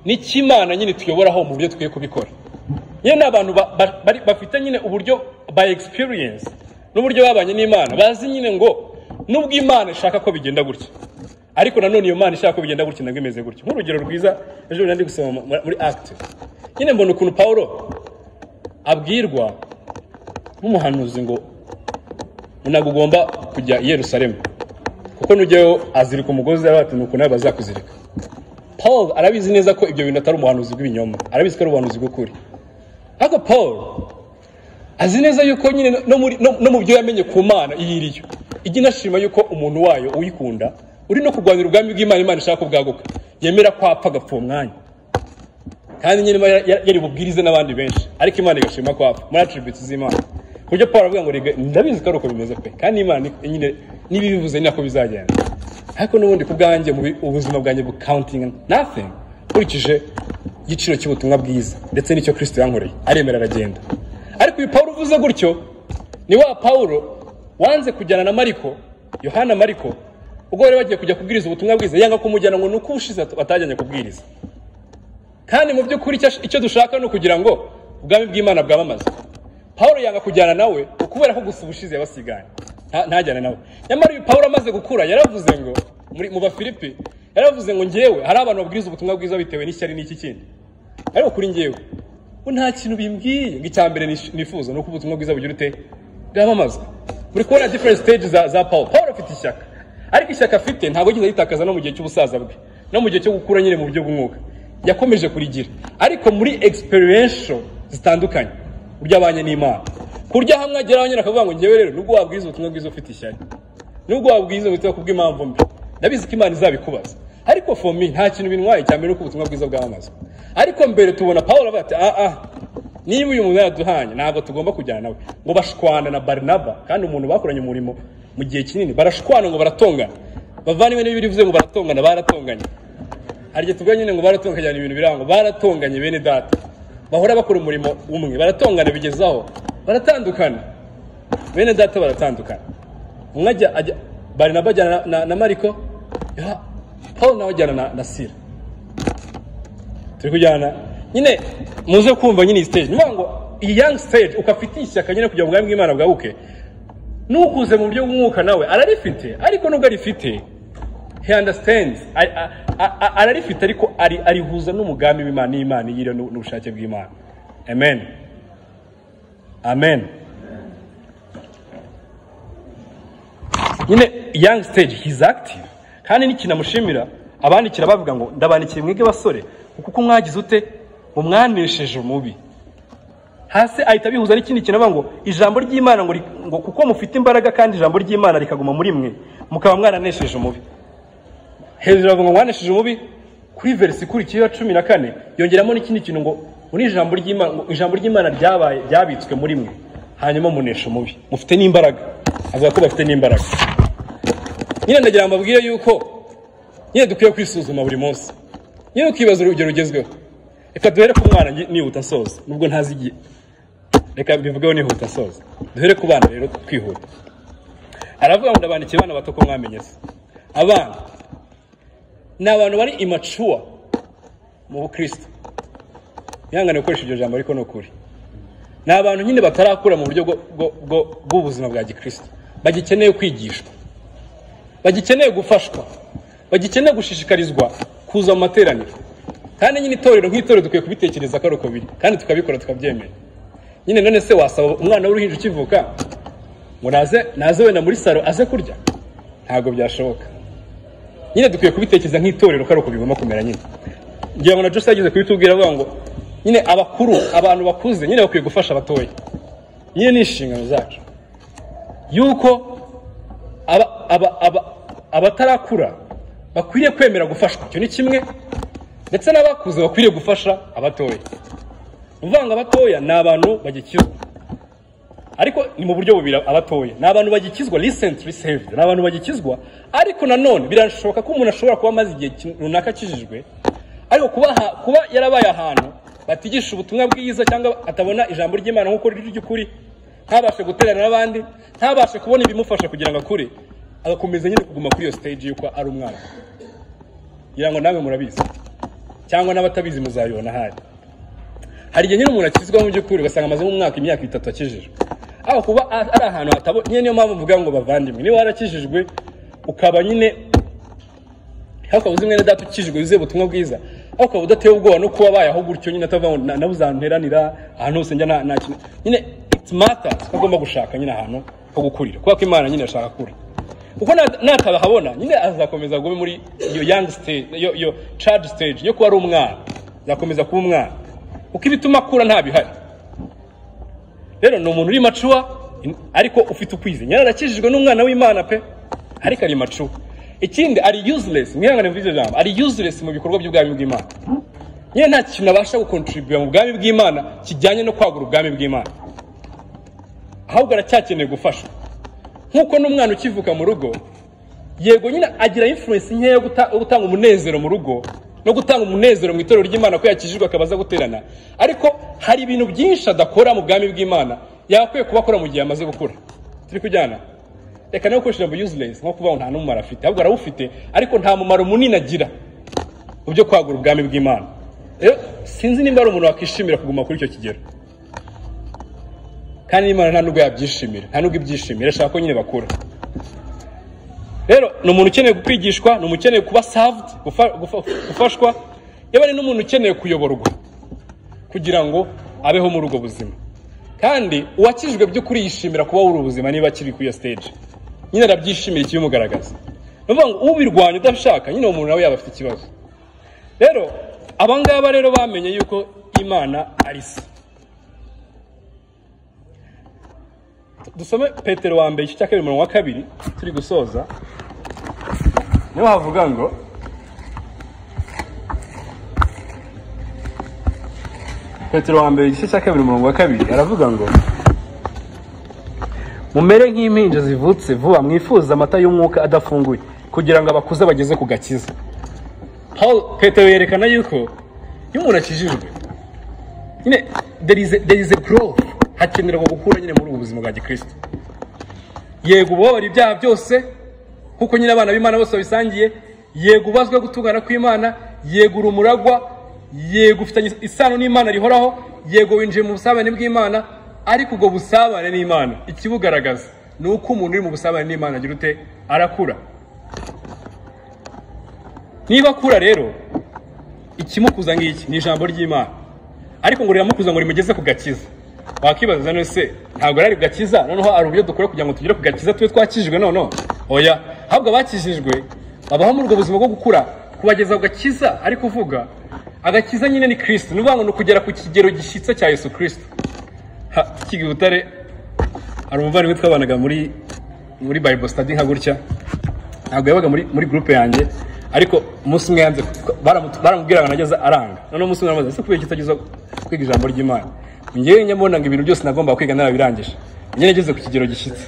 ni imana nyine tuyoboraho mu buryo dukwiye kubikora nyine ni abantu ba- ba- bari- bafite nyine uburyo by experience n'uburyo babanye n'imana bazi nyine ngo nubwo imana ishaka ko bigenda gutya ariko nanone iyo mana ishaka ko bigenda gutya nabwo imeze gutya nk'urugero rwiza ejo bundi ndi gusoma mu- muri act nyine mbona ukuntu pawulo abwirwa nk'umuhanuzi ngo ntabwo ugomba kujya i yerusalemu kuko nujyayo azirika umugozi arabatini ukuntu nawe bazakuzirika paul arabizi neza ko ibyo bintu atari umuhanuzi bw'ibinyoma arabizi ko ari ubuhanuzi bw'ukuri ariko paul azi neza yuko nyine no muri- no- no mu byo yamenye ku mana iyo iriyo ijya inashima yuko umuntu wayo uyikunda uri no kurwanira ubwami bw'imana imana ishaka ko bwaguka yemera kwapfa agapfa uwo mwanya kandi nyine iba yar- yari bubwirize n'abandi benshi ariko imana igashima ko apfa muri attributes z'imana ku buryo paul aravuga ngo rega ndabizi ko ari uko bimeze pe kandi imana ni- nyine n'ibibivuze ni nako bizagenda ariko n'ubundi ku bwanjye mu bi- ubuzima bwanjye bu counting nothing nkurikije igiciro cy'ubutumwa bwiza ndetse n'icyo kristo yankoreye aremera aragenda ariko uyu paul uvuze gutyo ni wa paul wanze kujyana na mariko yohana mariko ubwo bari bagiye kujya kubwiriza ubutumwa bwiza yanga kumujyana ngo ni uko ubushize batajyanye kubwiriza kandi mu by'ukuri icyo- icyo dushaka ni ukugira ngo ubwami bw'imana bwamamaze pawulo yanga kujyana nawe kubera ko gusa ubushize yabasiganye nta- ntajyane nawe nyamara uyu pawulo amaze gukura yaravuze ngo muri- mu bafilipi yaravuze ngo ngewe hari abantu babwiriza ubutumwa bwiza bitewe n'ishyari n'iki kindi ariko kuri ngewe bo nta kintu bimbwiye ngo icya mbere nish- nifuza ni uko ubutumwa bwiza bugira ute bwamamazwa muri kubona different stage za, za paul paul afite ishyaka ariko ishyaka afite ntabwo yigeze aritakaza no mu gihe cy'ubusaza bwe no mu gihe cyo gukura nyine mu buryo bw'umwuka yakomeje kurigira ariko muri experiential zitandukanye uburyo abanye n'imana ku buryo hamwe ageraho nyine akavuga ngo ngewe rero nubwo wabwiza ubutumwa bwiza ufite ishyari nubwo wabwiza ubutumwa kubw'impamvu mbi ndabizi ko imana izabikubaza ariko for me nta kintu bintwaye cyane mbere uko ubutumwa bwiza bwamamazwa ariko mbere tubona paul avuga ati ah ah niba uyu muntu yaraduhanye ntabwo tugomba kujyana nawe ngo bashwana na barinaba kandi umuntu bakoranye umurimo mu gihe kinini barashwana ngo baratongana bavaniwe n'ibiri bivuze ngo baratongana baratonganye hari igihe tuvuga nyine ngo baratonganye hari ibintu biranga baratonganye bene data bahora bakora umurimo umwe baratongana bigezaho baratandukana bene data baratandukana umwe ajya ajya barinaba ajyana na, na, na mariko ya paul nawe ajyana na, na sira turi kujyana nyine muze kumva nyine iyi stage niyo ngo iyi young stage uko afite ishyaka nyine kugira ngo ubwami bw'imana bwabuke n'ukuze mu buryo bw'umwuka nawe ararifite ariko nubwo arifite he understands A- a- a- a- ararifite ariko ari- arihuza n'umugambi w'imana n'imana yire n'ubushake bw'imana amen amen nyine young stage he's active kandi n'ikintu amushimira abandikira bavuga ngo ndabandikiye mwebwe basore kuko mwagize ute mumwanesheje umubi hasi ahita abihuza n'ikindi kintu avuga ngo ijambo ry'imana ngo, ri- ngo kuko mufite imbaraga kandi ijambo ry'imana rikaguma muri mwe mukaba mwaranesheje umubi hejuru avuga ngo mwanesheje umubi kuri verisi ikurikiyeho ya cumi na kane yongeramo n'ikindi kintu ngo ngo n'ijambo ry'imana ngo ijambo ry'imana ryabaye ryabitswe muri mwe hanyuma munesha umubi mufite n'imbaraga avuga ko bafite n'imbaraga nyine ndagira ngo mbabwire yuko nyine dukwiye kwisuzuma buri munsi nyine ukibaza urugero rugezweho reka duhere ku mwana ngi- nihuta nsoza nubwo ntazi igihe reka mbivugeho nihuta nsoza duhere ku bana rero twihuta aravuga ngo ndabandikiye abana bato ko mwamenye se abana ni abantu bari immature mu bukristo ihangane gukoresha iryo jambo ariko ni ukuri ni abantu nyine batarakura mu buryo bwo- bwo- bwo- bw'ubuzima bwa gikristo bagikeneye kwigishwa bagikeneye gufashwa bagikeneye gushishikarizwa kuza mu materaniro kandi nyine itorero nk'itorero dukwiye kubitekereza ko ari uko biri kandi tukabikora tukabyemera nyine none se wasaba umwana w'uruhinja ukivuka ngo naze naze wenda muri salo aze kurya ntabwo byashoboka nyine dukwiye kubitekereza nk'itorero ko ari uko bigomba kumera nyine ngira ngo na jose yageze kubitubwira avuga ngo nyine abakuru abantu bakuze nyine bakwiye gufasha abatoya nyine ni inshingano zacu yuko aba- aba- aba- abatarakura bakwiriye kwemera gufashwa icyo ni kimwe ndetse n'abakuze bakwiriye gufasha abatoya uvanga abatoya ni abantu bagikizwa ariko ni mu buryo bubiri abatoya ni abantu bagikizwa recently saved ni abantu bagikizwa ariko nanone birashoboka ko umuntu ashobora kuba amaze igihe ki- runaka akijijwe ariko kuba, aha- kuba yarabaye ahantu batigisha ubutumwa bwiza cyangwa atabona ijambo ry'imana nk'uko riri ry'ukuri ntabashe guterana n'abandi ntabashe kubona ibimufasha kugira ngo akure agakomeza nyine kuguma kuri iyo stage y'uko ari umwana ngira ngo namwe murabizi cyangwa n'abatabizi muzabibona ahari hari igihe nyine umuntu akizwaho mu by'ukuri ugasanga amaze nk'umwaka imyaka itatu akijijwe aho kuba a- ari ahantu hatabo nyine niyo mpamvu mvuga ngo bavandimwe niba warakijijwe ukaba nyine hakaba uzi mwene data ukijijwe yuzuye ubutumwa bwiza aho ukaba udatewe ubwoba no kuba bayaho gutyo nyine atavuga ngo "Na- nabuze ahantu nteranira ahantu hose njya nta- nta kintu nyine it matters ko agomba gushaka nyine ahantu ho gukurira kubera ko imana nyine irashaka kure kuko nat- natabahabona nyine azakomeza gume muri iyo young stage iyo iyo charge stage yo kuba ari umwana azakomeza kuba umwana kuko ibituma akura nta bihari rero ni umuntu uri macuwa in- ariko ufite ukwizera nyine arakijijwe n'umwana w'imana pe ariko ari macuwa ikindi ari useless mwihangane muri iryo jambo ari useless mu bikorwa by'ubwami bw'imana nyine nta kintu abasha gukontribuya mu bwami bw'imana kijyanye no kwagura ubwami bw'imana ahubwo aracyakeneye gufashwa nk'uko n'umwana ukivuka mu rugo yego nyine agira influence nkeya yo guta- yo gutanga umunezero mu rugo no gutanga umunezero mu itorero ry'imana ko yakijijwe akaba aza guterana ariko hari ibintu byinshi adakora mu bwami bw'imana yagakwiye kuba akora mu gihe amaze gukura turi kujyana reka nawe ukoresha ijambo useless nko kuvuga ngo nta n'umumaro afite ahubwo arawufite ariko nta mumaro munini agira mu byo kwagura ubwami bw'imana rero sinzi nimba ari umuntu wakwishimira kuguma kuri icyo kigero kandi n'imana nta nubwo yabyishimira nta nubwo ibyishimira irashaka ko nyine bakura rero ni umuntu ukeneye kwigishwa ni umuntu ukeneye kuba saved gufa- gufa- gufashwa yaba ari n'umuntu ukeneye kuyoborwa kugira ngo abeho muri ubwo buzima kandi uwakijijwe by'ukuri yishimira kuba muri ubu buzima niba akiri kuri iyo stage nyine arabyishimira ikibimugaragaza ni ukuvuga ngo ubirwanya udashaka nyine uwo muntu nawe yaba afite ikibazo rero abangaba rero bamenye yuko imana ari se dusome petero wa mbere igice cya kabiri umurongo wa kabiri turi gusoza niho havuga ngo petero wa mbere igice cya kabiri umurongo wa kabiri aravuga ngo mumere nk'impinja zivutse vuba mwifuza amata y'umwuka adafunguye kugira ngo abakuze bageze ku gakiza Paul petero yerekana yuko iyo umuntu akijijwe nyine there is a, there is a growth hakenerwa gukura nyine muri ubu buzima bwa gikristo yego ubabara ibyaha byose nkuko nyine abana b'imana bose babisangiye yego ubazwe gutungana kw'imana yego uri umuragwa yego ufitanye isano n'imana rihoraho yego winjiye mu busabane bw'imana ariko ubwo busabane n'imana ikibugaragaza ni uko umuntu uri mu busabane n'imana agira ute arakura niba akura rero ikimukuza ngiki ni ijambo ry'imana ariko ngo riramukuza ngo rimugeze ku gakiza wakwibaza none se ntabwo ari gakiza noneho hari uburyo dukora kugira ngo tugere ku gakiza tube twakijijwe noneho oya ahubwo abakijijwe babaho muri ubwo buzima bwo gukura kubageza ku gakiza ari kuvuga agakiza nyine ni kirisito ni ukuvuga ngo ni ukugera ku kigero gishyitse cya yesu kirisito kigi butare hari umuvandimwe twabanaga muri muri bible study nka gutya ntabwo yabaga muri muri groupe yanjye ariko umunsi umwe yanze baramu- baramubwira ngo nageze aranga noneho umunsi umwe aramaze ese kubera iki utageza kwiga ijambo ry'imana njyewe nyamubona ngo ibintu byose nagomba kwiga narabirangije njye nageze ku kigero gishyitse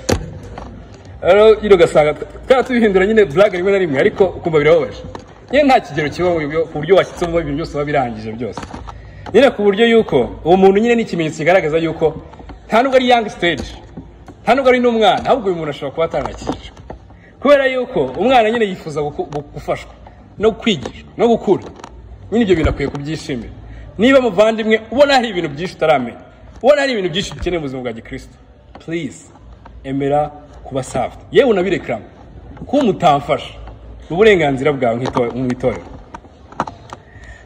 rero nyine ugasanga twaba tubihindura nyine burage rimwe na rimwe ariko ukumva birababaje nyine nta kigero kiba mu byo- ku buryo washyitsemo ibintu byose uba birangije byose nyine ku buryo yuko uwo muntu nyine ni ikimenyetso kigaragaza yuko nta nubwo ari young stage nta nubwo ari n'umwana ahubwo uyu muntu ashobora kuba atanakijijwe kubera yuko umwana nyine yifuza guku- gu- gufashwa no kwigishwa no gukura nyine ibyo bintu akwiye kubyishimira niba muvandimwe ubona hari ibintu byinshi utaramenya ubona hari ibintu byinshi dukeneye mu buzima bwa gikristo please emera kuba saved yewe unabirekrama kuba umutamfasha ni uburenganzira bwawe nk'ito- mu itorero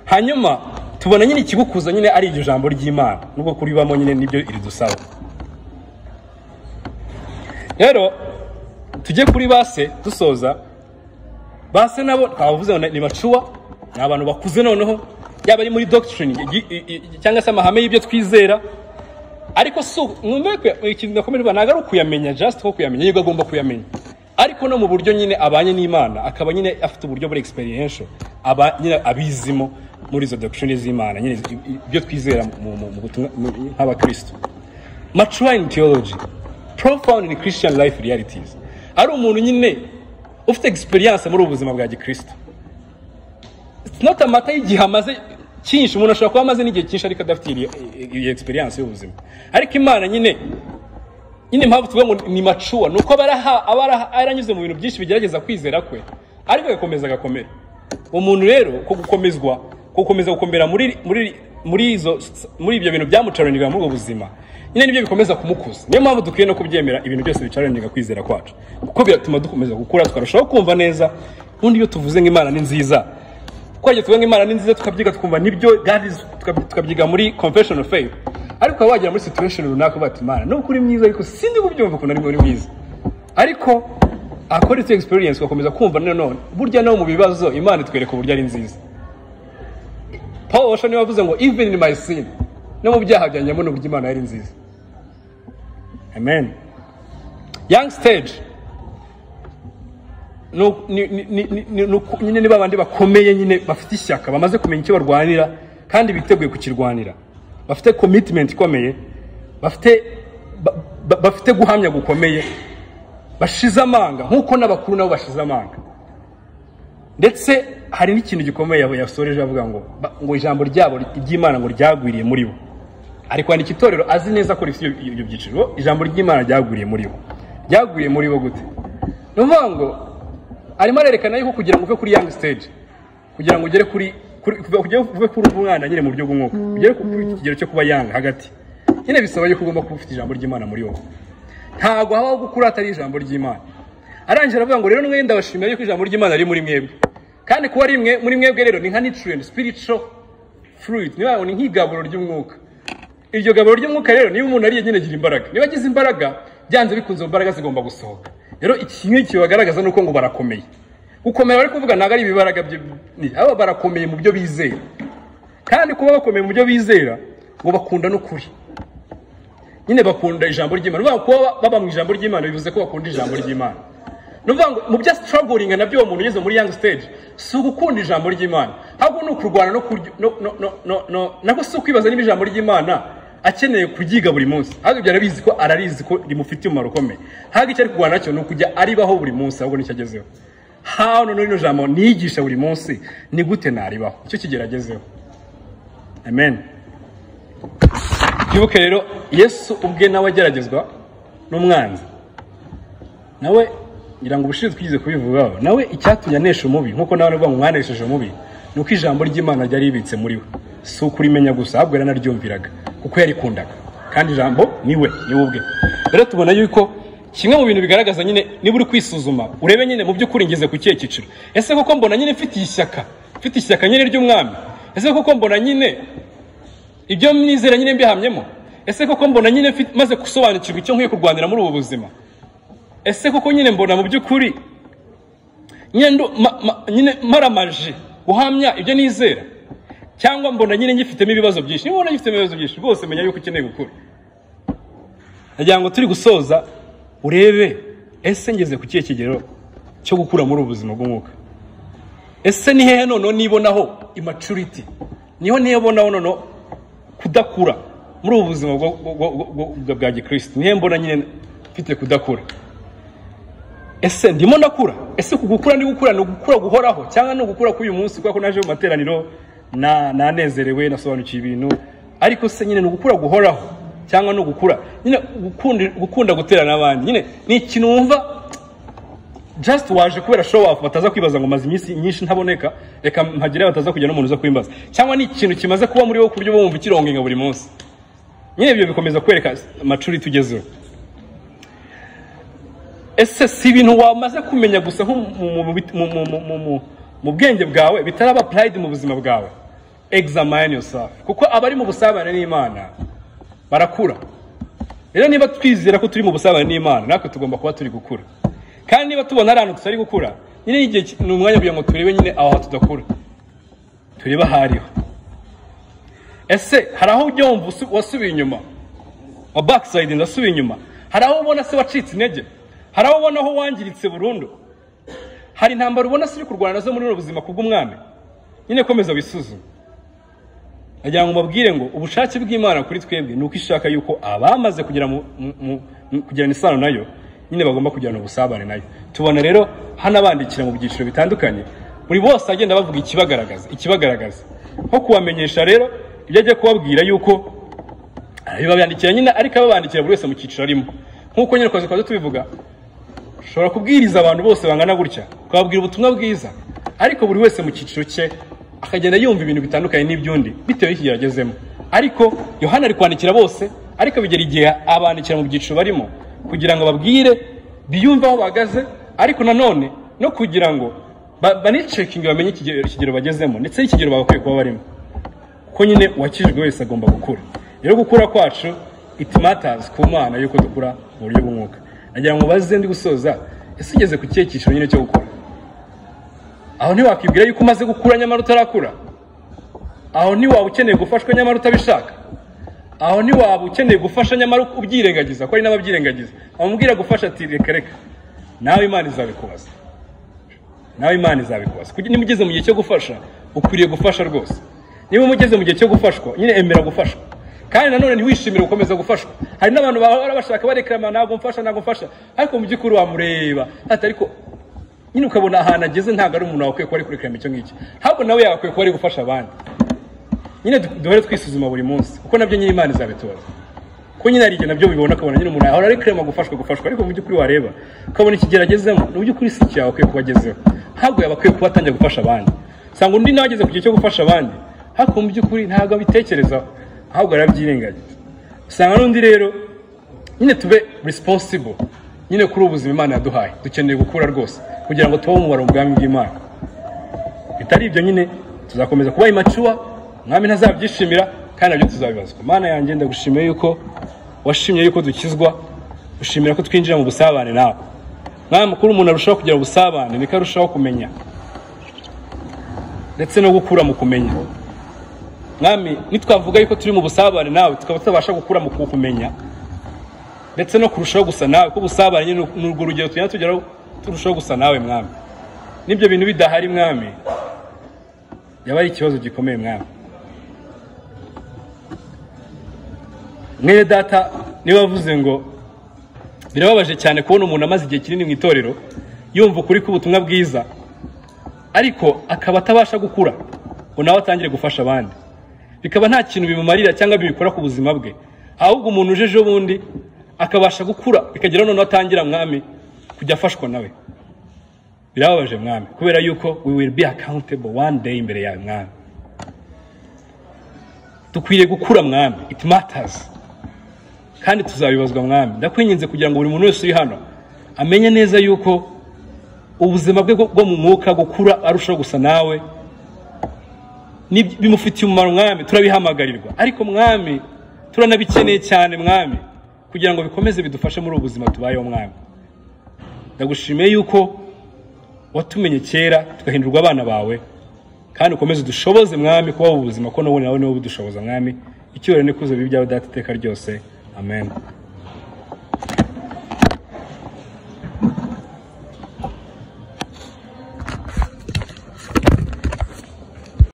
hanyuma tubona nyine ikigukuza nyine ari iryo jambo ry'imana nubwo kuribamo nyine nibyo iridusaba rero tujye kuri base dusoza base nabo twavuze ngo ni bacuwa ni abantu bakuze noneho yaba ari muri doctrine i- i- i- cyangwa se amahame y'ibyo twizera ariko si mwumve ikintu ndakomerwa ntabwo ari ukuyamenya just ko kuyamenya yego agomba kuyamenya ariko no mu buryo nyine abanye n'imana akaba nyine afite uburyo buri experiential aba nyine abizimo muri izo doctrine z'imana nyine i- i- ibyo twizera mu- mu- mu butumwa- mu- nk'abakristo mature in theology profound in christian life realities ari umuntu nyine ufite experience muri ubu buzima bwa gikristo it's not a matter y'igihe amaze cyinshi umuntu ashobora kuba amaze n'igihe cyinshi ariko adafite iyo- iyo experience y'ubuzima ariko imana nyine nyine impamvu tuvuga ngo ni macuwa ni uko aba araha- aba araha- yaranyuze mu bintu byinshi bigerageza kwizera kwe ariko agakomeza agakomera uwo muntu rero ko gukomezwa gukomeza gukomera muri muri muri izo muri ibyo bintu byamucarangira muri ubwo buzima nyine nibyo bikomeza kumukuza niyo mpamvu dukwiye no kubyemera ibintu byose bicarangira kwizera kwacu kuko biratuma dukomeza gukura tukarushaho kumva neza ubundi iyo tuvuze ngo imana ni nziza twajya tuvuga ngo imana ni nziza tukabyiga tukumva nibyo kandi tukab- tukabyiga muri confession of faith ariko ukaba wagera muri situation runaka uvuga ati imana nubwo uri mwiza ariko sindi kubyumva ukuntu ari uri mwiza ariko akora icyo experience ugakomeza kumva nanone burya no mu bibazo imana itwereka uburyo ari nziza paul washa niwe wavuze ngo even in my sin no mu byaha byanjye mbona uburyo imana yari nziza amen young stage ni uku- ni- ni- ni- ni- ni- ni uku- nyine ni babandi bakomeye nyine bafite ishyaka bamaze kumenya icyo barwanira kandi biteguye kukirwanira bafite commitment ikomeye bafite ba- ba- bafite guhamya gukomeye bashize amanga nk'uko n'abakuru nabo bashize amanga ndetse hari n'ikintu gikomeye yabo yasoreje avuga ngo ba- ngo ijambo ryabo ry'imana ngo ryagwiriye muri bo ari kwandika itorero azi neza ko rifite ibyo ibyo byiciro ijambo ry'imana ryagwiriye muri bo ryagwiriye muri bo gute ni ukuvuga ngo arimo arerekana yuko kugira ngo uve kuri young stage kugira ngo ugere kuri kuri- kuva- kugira ngo uve kuri umwana nyine mu buryo bw'umwuka ugere ku ku kigero cyo kuba young hagati nyine bisaba yuko ugomba kuba ufite ijambo ry'imana muri wowe ntabwo habaho gukura hatari ijambo ry'imana arangije aravuga ngo rero mwenda ndabashimira yuko ijambo ry'imana riri muri mwebwe kandi kuba ari mwe- muri mwebwe rero ni nka nutrient spiritual fruit niyo mpamvu ni nk'igaburo ry'umwuka iryo gaburo ry'umwuka rero niba umuntu ariye nyine agira imbaraga niba agize imbaraga byanze bikunze mu mbaraga zigomba gusohoka rero ikintu kibagaragaza ni uko ngo barakomeye gukomera bari kuvuga ntabwo ari ibibaraga byo ni aba barakomeye mu byo bizera kandi kuba bakomeye mu byo bizera ngo bakunda n'ukuri nyine bakunda ijambo ry'imana ni ukuvuga ngo kuba baba mu ijambo ry'imana bivuze ko bakunda ijambo ry'imana ni ukuvuga ngo mu byo struggling nabyo uwo muntu ugeze muri young stage si ugukunda ijambo ry'imana ahubwo ni ukurwana no kuryo no no no no no nako si ukwibaza niba ijambo ry'imana akeneye kuryiga buri munsi ahubwo ibyo arabizi ko ararizi ko rimufitiye umumaro ukomeye ahubwo icyo ari kurwana nacyo ni ukujya aribaho buri munsi ahubwo nicyo agezeho hano rino jambo niyigisha buri munsi ni gute naribaho icyo kigeragezeho amen twibuke rero yesu ubwe nawe ageragezwa n'umwanzi nawe ngira ngo ubushize twigeze kubivugaho nawe icyatumye anesha umubi nk'uko nawe aravuga ngo mwanesheje umubi ni uko ijambo ry'imana ryari ribitse muri we si ukurimenya gusa ahubwo yaranaryumviraga kuko yarikundaga kandi ijambo ni we ni we ubwe rero tubona yuko kimwe mu bintu bigaragaza nyine niba uri kwisuzuma urebe nyine mu by'ukuri ngeze ku kihe cyiciro ese koko mbona nyine mfitiye ishyaka mfite ishyaka nyine ry'umwami ese koko mbona nyine ibyo mwizera nyine mbihamyemo ese koko mbona nyine mfite- maze gusobanukirwa icyo nkwiye kurwanira muri ubu buzima ese koko nyine mbona mu by'ukuri nyine ndu- ma- ma- nyine maramaje guhamya ibyo nizera cyangwa mbona nyine ngifitemo ibibazo byinshi niba ubona ngifitemo ibibazo byinshi rwose menya yuko ukeneye gukura nagira ngo turi gusoza urebe ese ngeze ku kihe kigero cyo gukura muri ubu buzima bw'umwuka ese ni hehe noneho nibonaho immaturity niho nibonaho noneho kudakura muri ubu buzima bwo- bwo- bwo- bwo- bwa- bwa gikristo nihe mbona nyine mfite kudakura ese ndimo ndakura ese ku gukura ndi gukura ni ugukura guhoraho cyangwa ni ugukura k'uyu munsi kubera ko naje mu materaniro na- nanezerewe nasobanukiwe ibintu ariko se nyine ni ugukura guhoraho cyangwa ni ugukura nyine gukunda, gukunda guterana n'abandi nyine ni ikintu wumva just waje kubera show off bataza kwibaza ngo maze iminsi nyinshi ntaboneka reka mpagire bataza kujya n'umuntu uza kwimbaza cyangwa ni ikintu kimaze kuba muri wowe ku buryo bumva ikirongenga buri munsi nyine ibyo bikomeza kwereka maturity tugezeho ese si ibintu wamaze kumenya gusa nko mu- mu- mu- mu- mu- mu- mu- mu bwenge bwawe bitaraba pride mu buzima bwawe examine yourself kuko abari mu busabane n'imana barakura rero niba twizera ko turi mu busabane n'imana natwe tugomba kuba turi gukura kandi niba tubona ari ahantu tutari gukura nyine igihe ki- ni umwanya kugira ngo turebe nyine aho tudakura turebe aho ariho ese hari aho ujya wumva usu- wasubiye inyuma wa backside ndasubiye inyuma hari aho ubona se wacitse intege hari aho ubona aho wangiritse burundu hari intambara ubona se uri kurwana nazo muri buno buzima kubw'umwami nyine komeza wisuzume nagira ngo mbabwire ngo ubushake bw'imana kuri twebwe ni uko ishaka yuko abamaze kugira mu- mu- mu- mu- kugirana isano nayo nyine bagomba kugirana ubusabane nayo tubona rero hano abandikira mu byiciro bitandukanye buri bose agenda bavuga ikibagaragaza ikibagaragaza nko kubamenyesha rero ibyo ajya kubabwira yuko bibabandikira nyine ariko ababandikira buri wese mu cyiciro arimo nk'uko nyine twaje twaje tubivuga ushobora kubwiriza abantu bose bangana gutya ukababwira ubutumwa bwiza ariko buri wese mu cyiciro cye akagenda yumva ibintu bitandukanye n'iby'undi bitewe n'iki yagezemo ariko yohana ari kwandikira bose ariko bigera igihe abandikira mu byiciro barimo kugira ngo babwire biyumve aho bahagaze ariko nanone no kugira ngo ba- banicekinge bamenye ikigero ikigero bagezemo ndetse n'ikigero bagakwiye kuba barimo ko nyine uwakijijwe wese agomba gukura rero gukura kwacu it matters ku mana yuko dukura mu buryo bw'umwuka nagira ngo baze ndi gusoza ese ugeze ku kihe cyiciro nyine cyo gukura aho ntiwakibwira yuko umaze gukura nyamara utarakura aho ntiwaba ukeneye gufashwa nyamara utabishaka aho ntiwaba ukeneye gufasha nyamara ubyirengagiza ko hari n'ababyirengagiza amubwira gufasha ati reka reka nawe imana izabikubaza nawe imana izabikubaza kugira niba ugeze mu gihe cyo gufasha ukwiriye gufasha rwose niba umugeze mu gihe cyo gufashwa nyine emera gufashwa kandi nanone ntiwishimire gukomeza gufashwa hari n'abantu bahora bashaka barekarama ntabwo mfasha ntabwo mfasha ariko mu by'ukuri wamureba ati ariko nyine ukabona ahantu ageze ntabwo ari umuntu wakwiye kuba ari kurekarama icyo ngicyo ahubwo nawe yagakwiye kuba ari gufasha abandi nyine du- duhore twisuzuma buri munsi kuko nabyo nyine imana izabitoza kuko nyine hari igihe nabyo bibona ukabona nyine umuntu ahora ari kurema gufashwa gufashwa ariko mu by'ukuri wareba ukabona ikigero agezemo ni by'ukuri si icyo yagakwiye kuba agezeho ntabwo yagakwiye kuba atangiye gufasha abandi usanga undi nawe ageze ku gihe cyo gufasha abandi ariko mu by'ukuri ntabwo abitekerezaho ahubwo arabyirengagiza usanga n'undi rero nyine tube responsible nyine kuri ubu buzima imana yaduhaye dukeneye gukura rwose kugira ngo tubaho umubare ubwami bw'imana bitari ibyo nyine tuzakomeza kuba imacuwa mwami ntazabyishimira kandi nabyo tuzabibazwa mana yanjye ndagushimiye yuko washimye yuko dukizwa ushimira ko twinjira mu busabane nawe mwami kuri umuntu arushaho kugira ubusabane niko arushaho kumenya ndetse no gukura mu kumenya mwami nitwavuga yuko turi mu busabane nawe tukaba tutabasha gukura mu kukumenya ndetse no kurushaho gusa nawe ko ubusabane nyine ni urwo rugero tugenda tugeraho turushaho gusa nawe mwami n'ibyo bintu bidahari mwami yaba ari ikibazo gikomeye mwami mwene data niba wavuze ngo birababaje cyane kubona umuntu amaze igihe kinini mu itorero yumva ukuri k'ubutumwa bwiza ariko akaba atabasha gukura ngo nawe atangire gufasha abandi bikaba nta kintu bimumarira cyangwa bibikora ku buzima bwe ahubwo umuntu ujeje ubundi akabasha gukura bikagera noneho atangira mwami kujya afashwa nawe birababaje mwami kubera yuko we will be accountable one day imbere yawe mwami dukwiriye gukura mwami it matters kandi tuzabibazwa mwami ndakwinginze kugira ngo buri muntu wese uri hano amenye neza yuko ubuzima bwe bwo bwo mu mwuka gukura arushaho gusa nawe ni- bimufitiye umumaro mwami turabihamagarirwa ariko mwami turanabikeneye cyane mwami kugira ngo bikomeze bidufashe muri ubu buzima tubayeho mwami ndagushimiye yuko watumenye kera tugahindurwa abana bawe kandi ukomeze udushoboze mwami kubaho ubuzima ko n'ubundi nawe niwe budushoboza mwami icyubahiro n'ikuzo bibi byawe data iteka ryose amen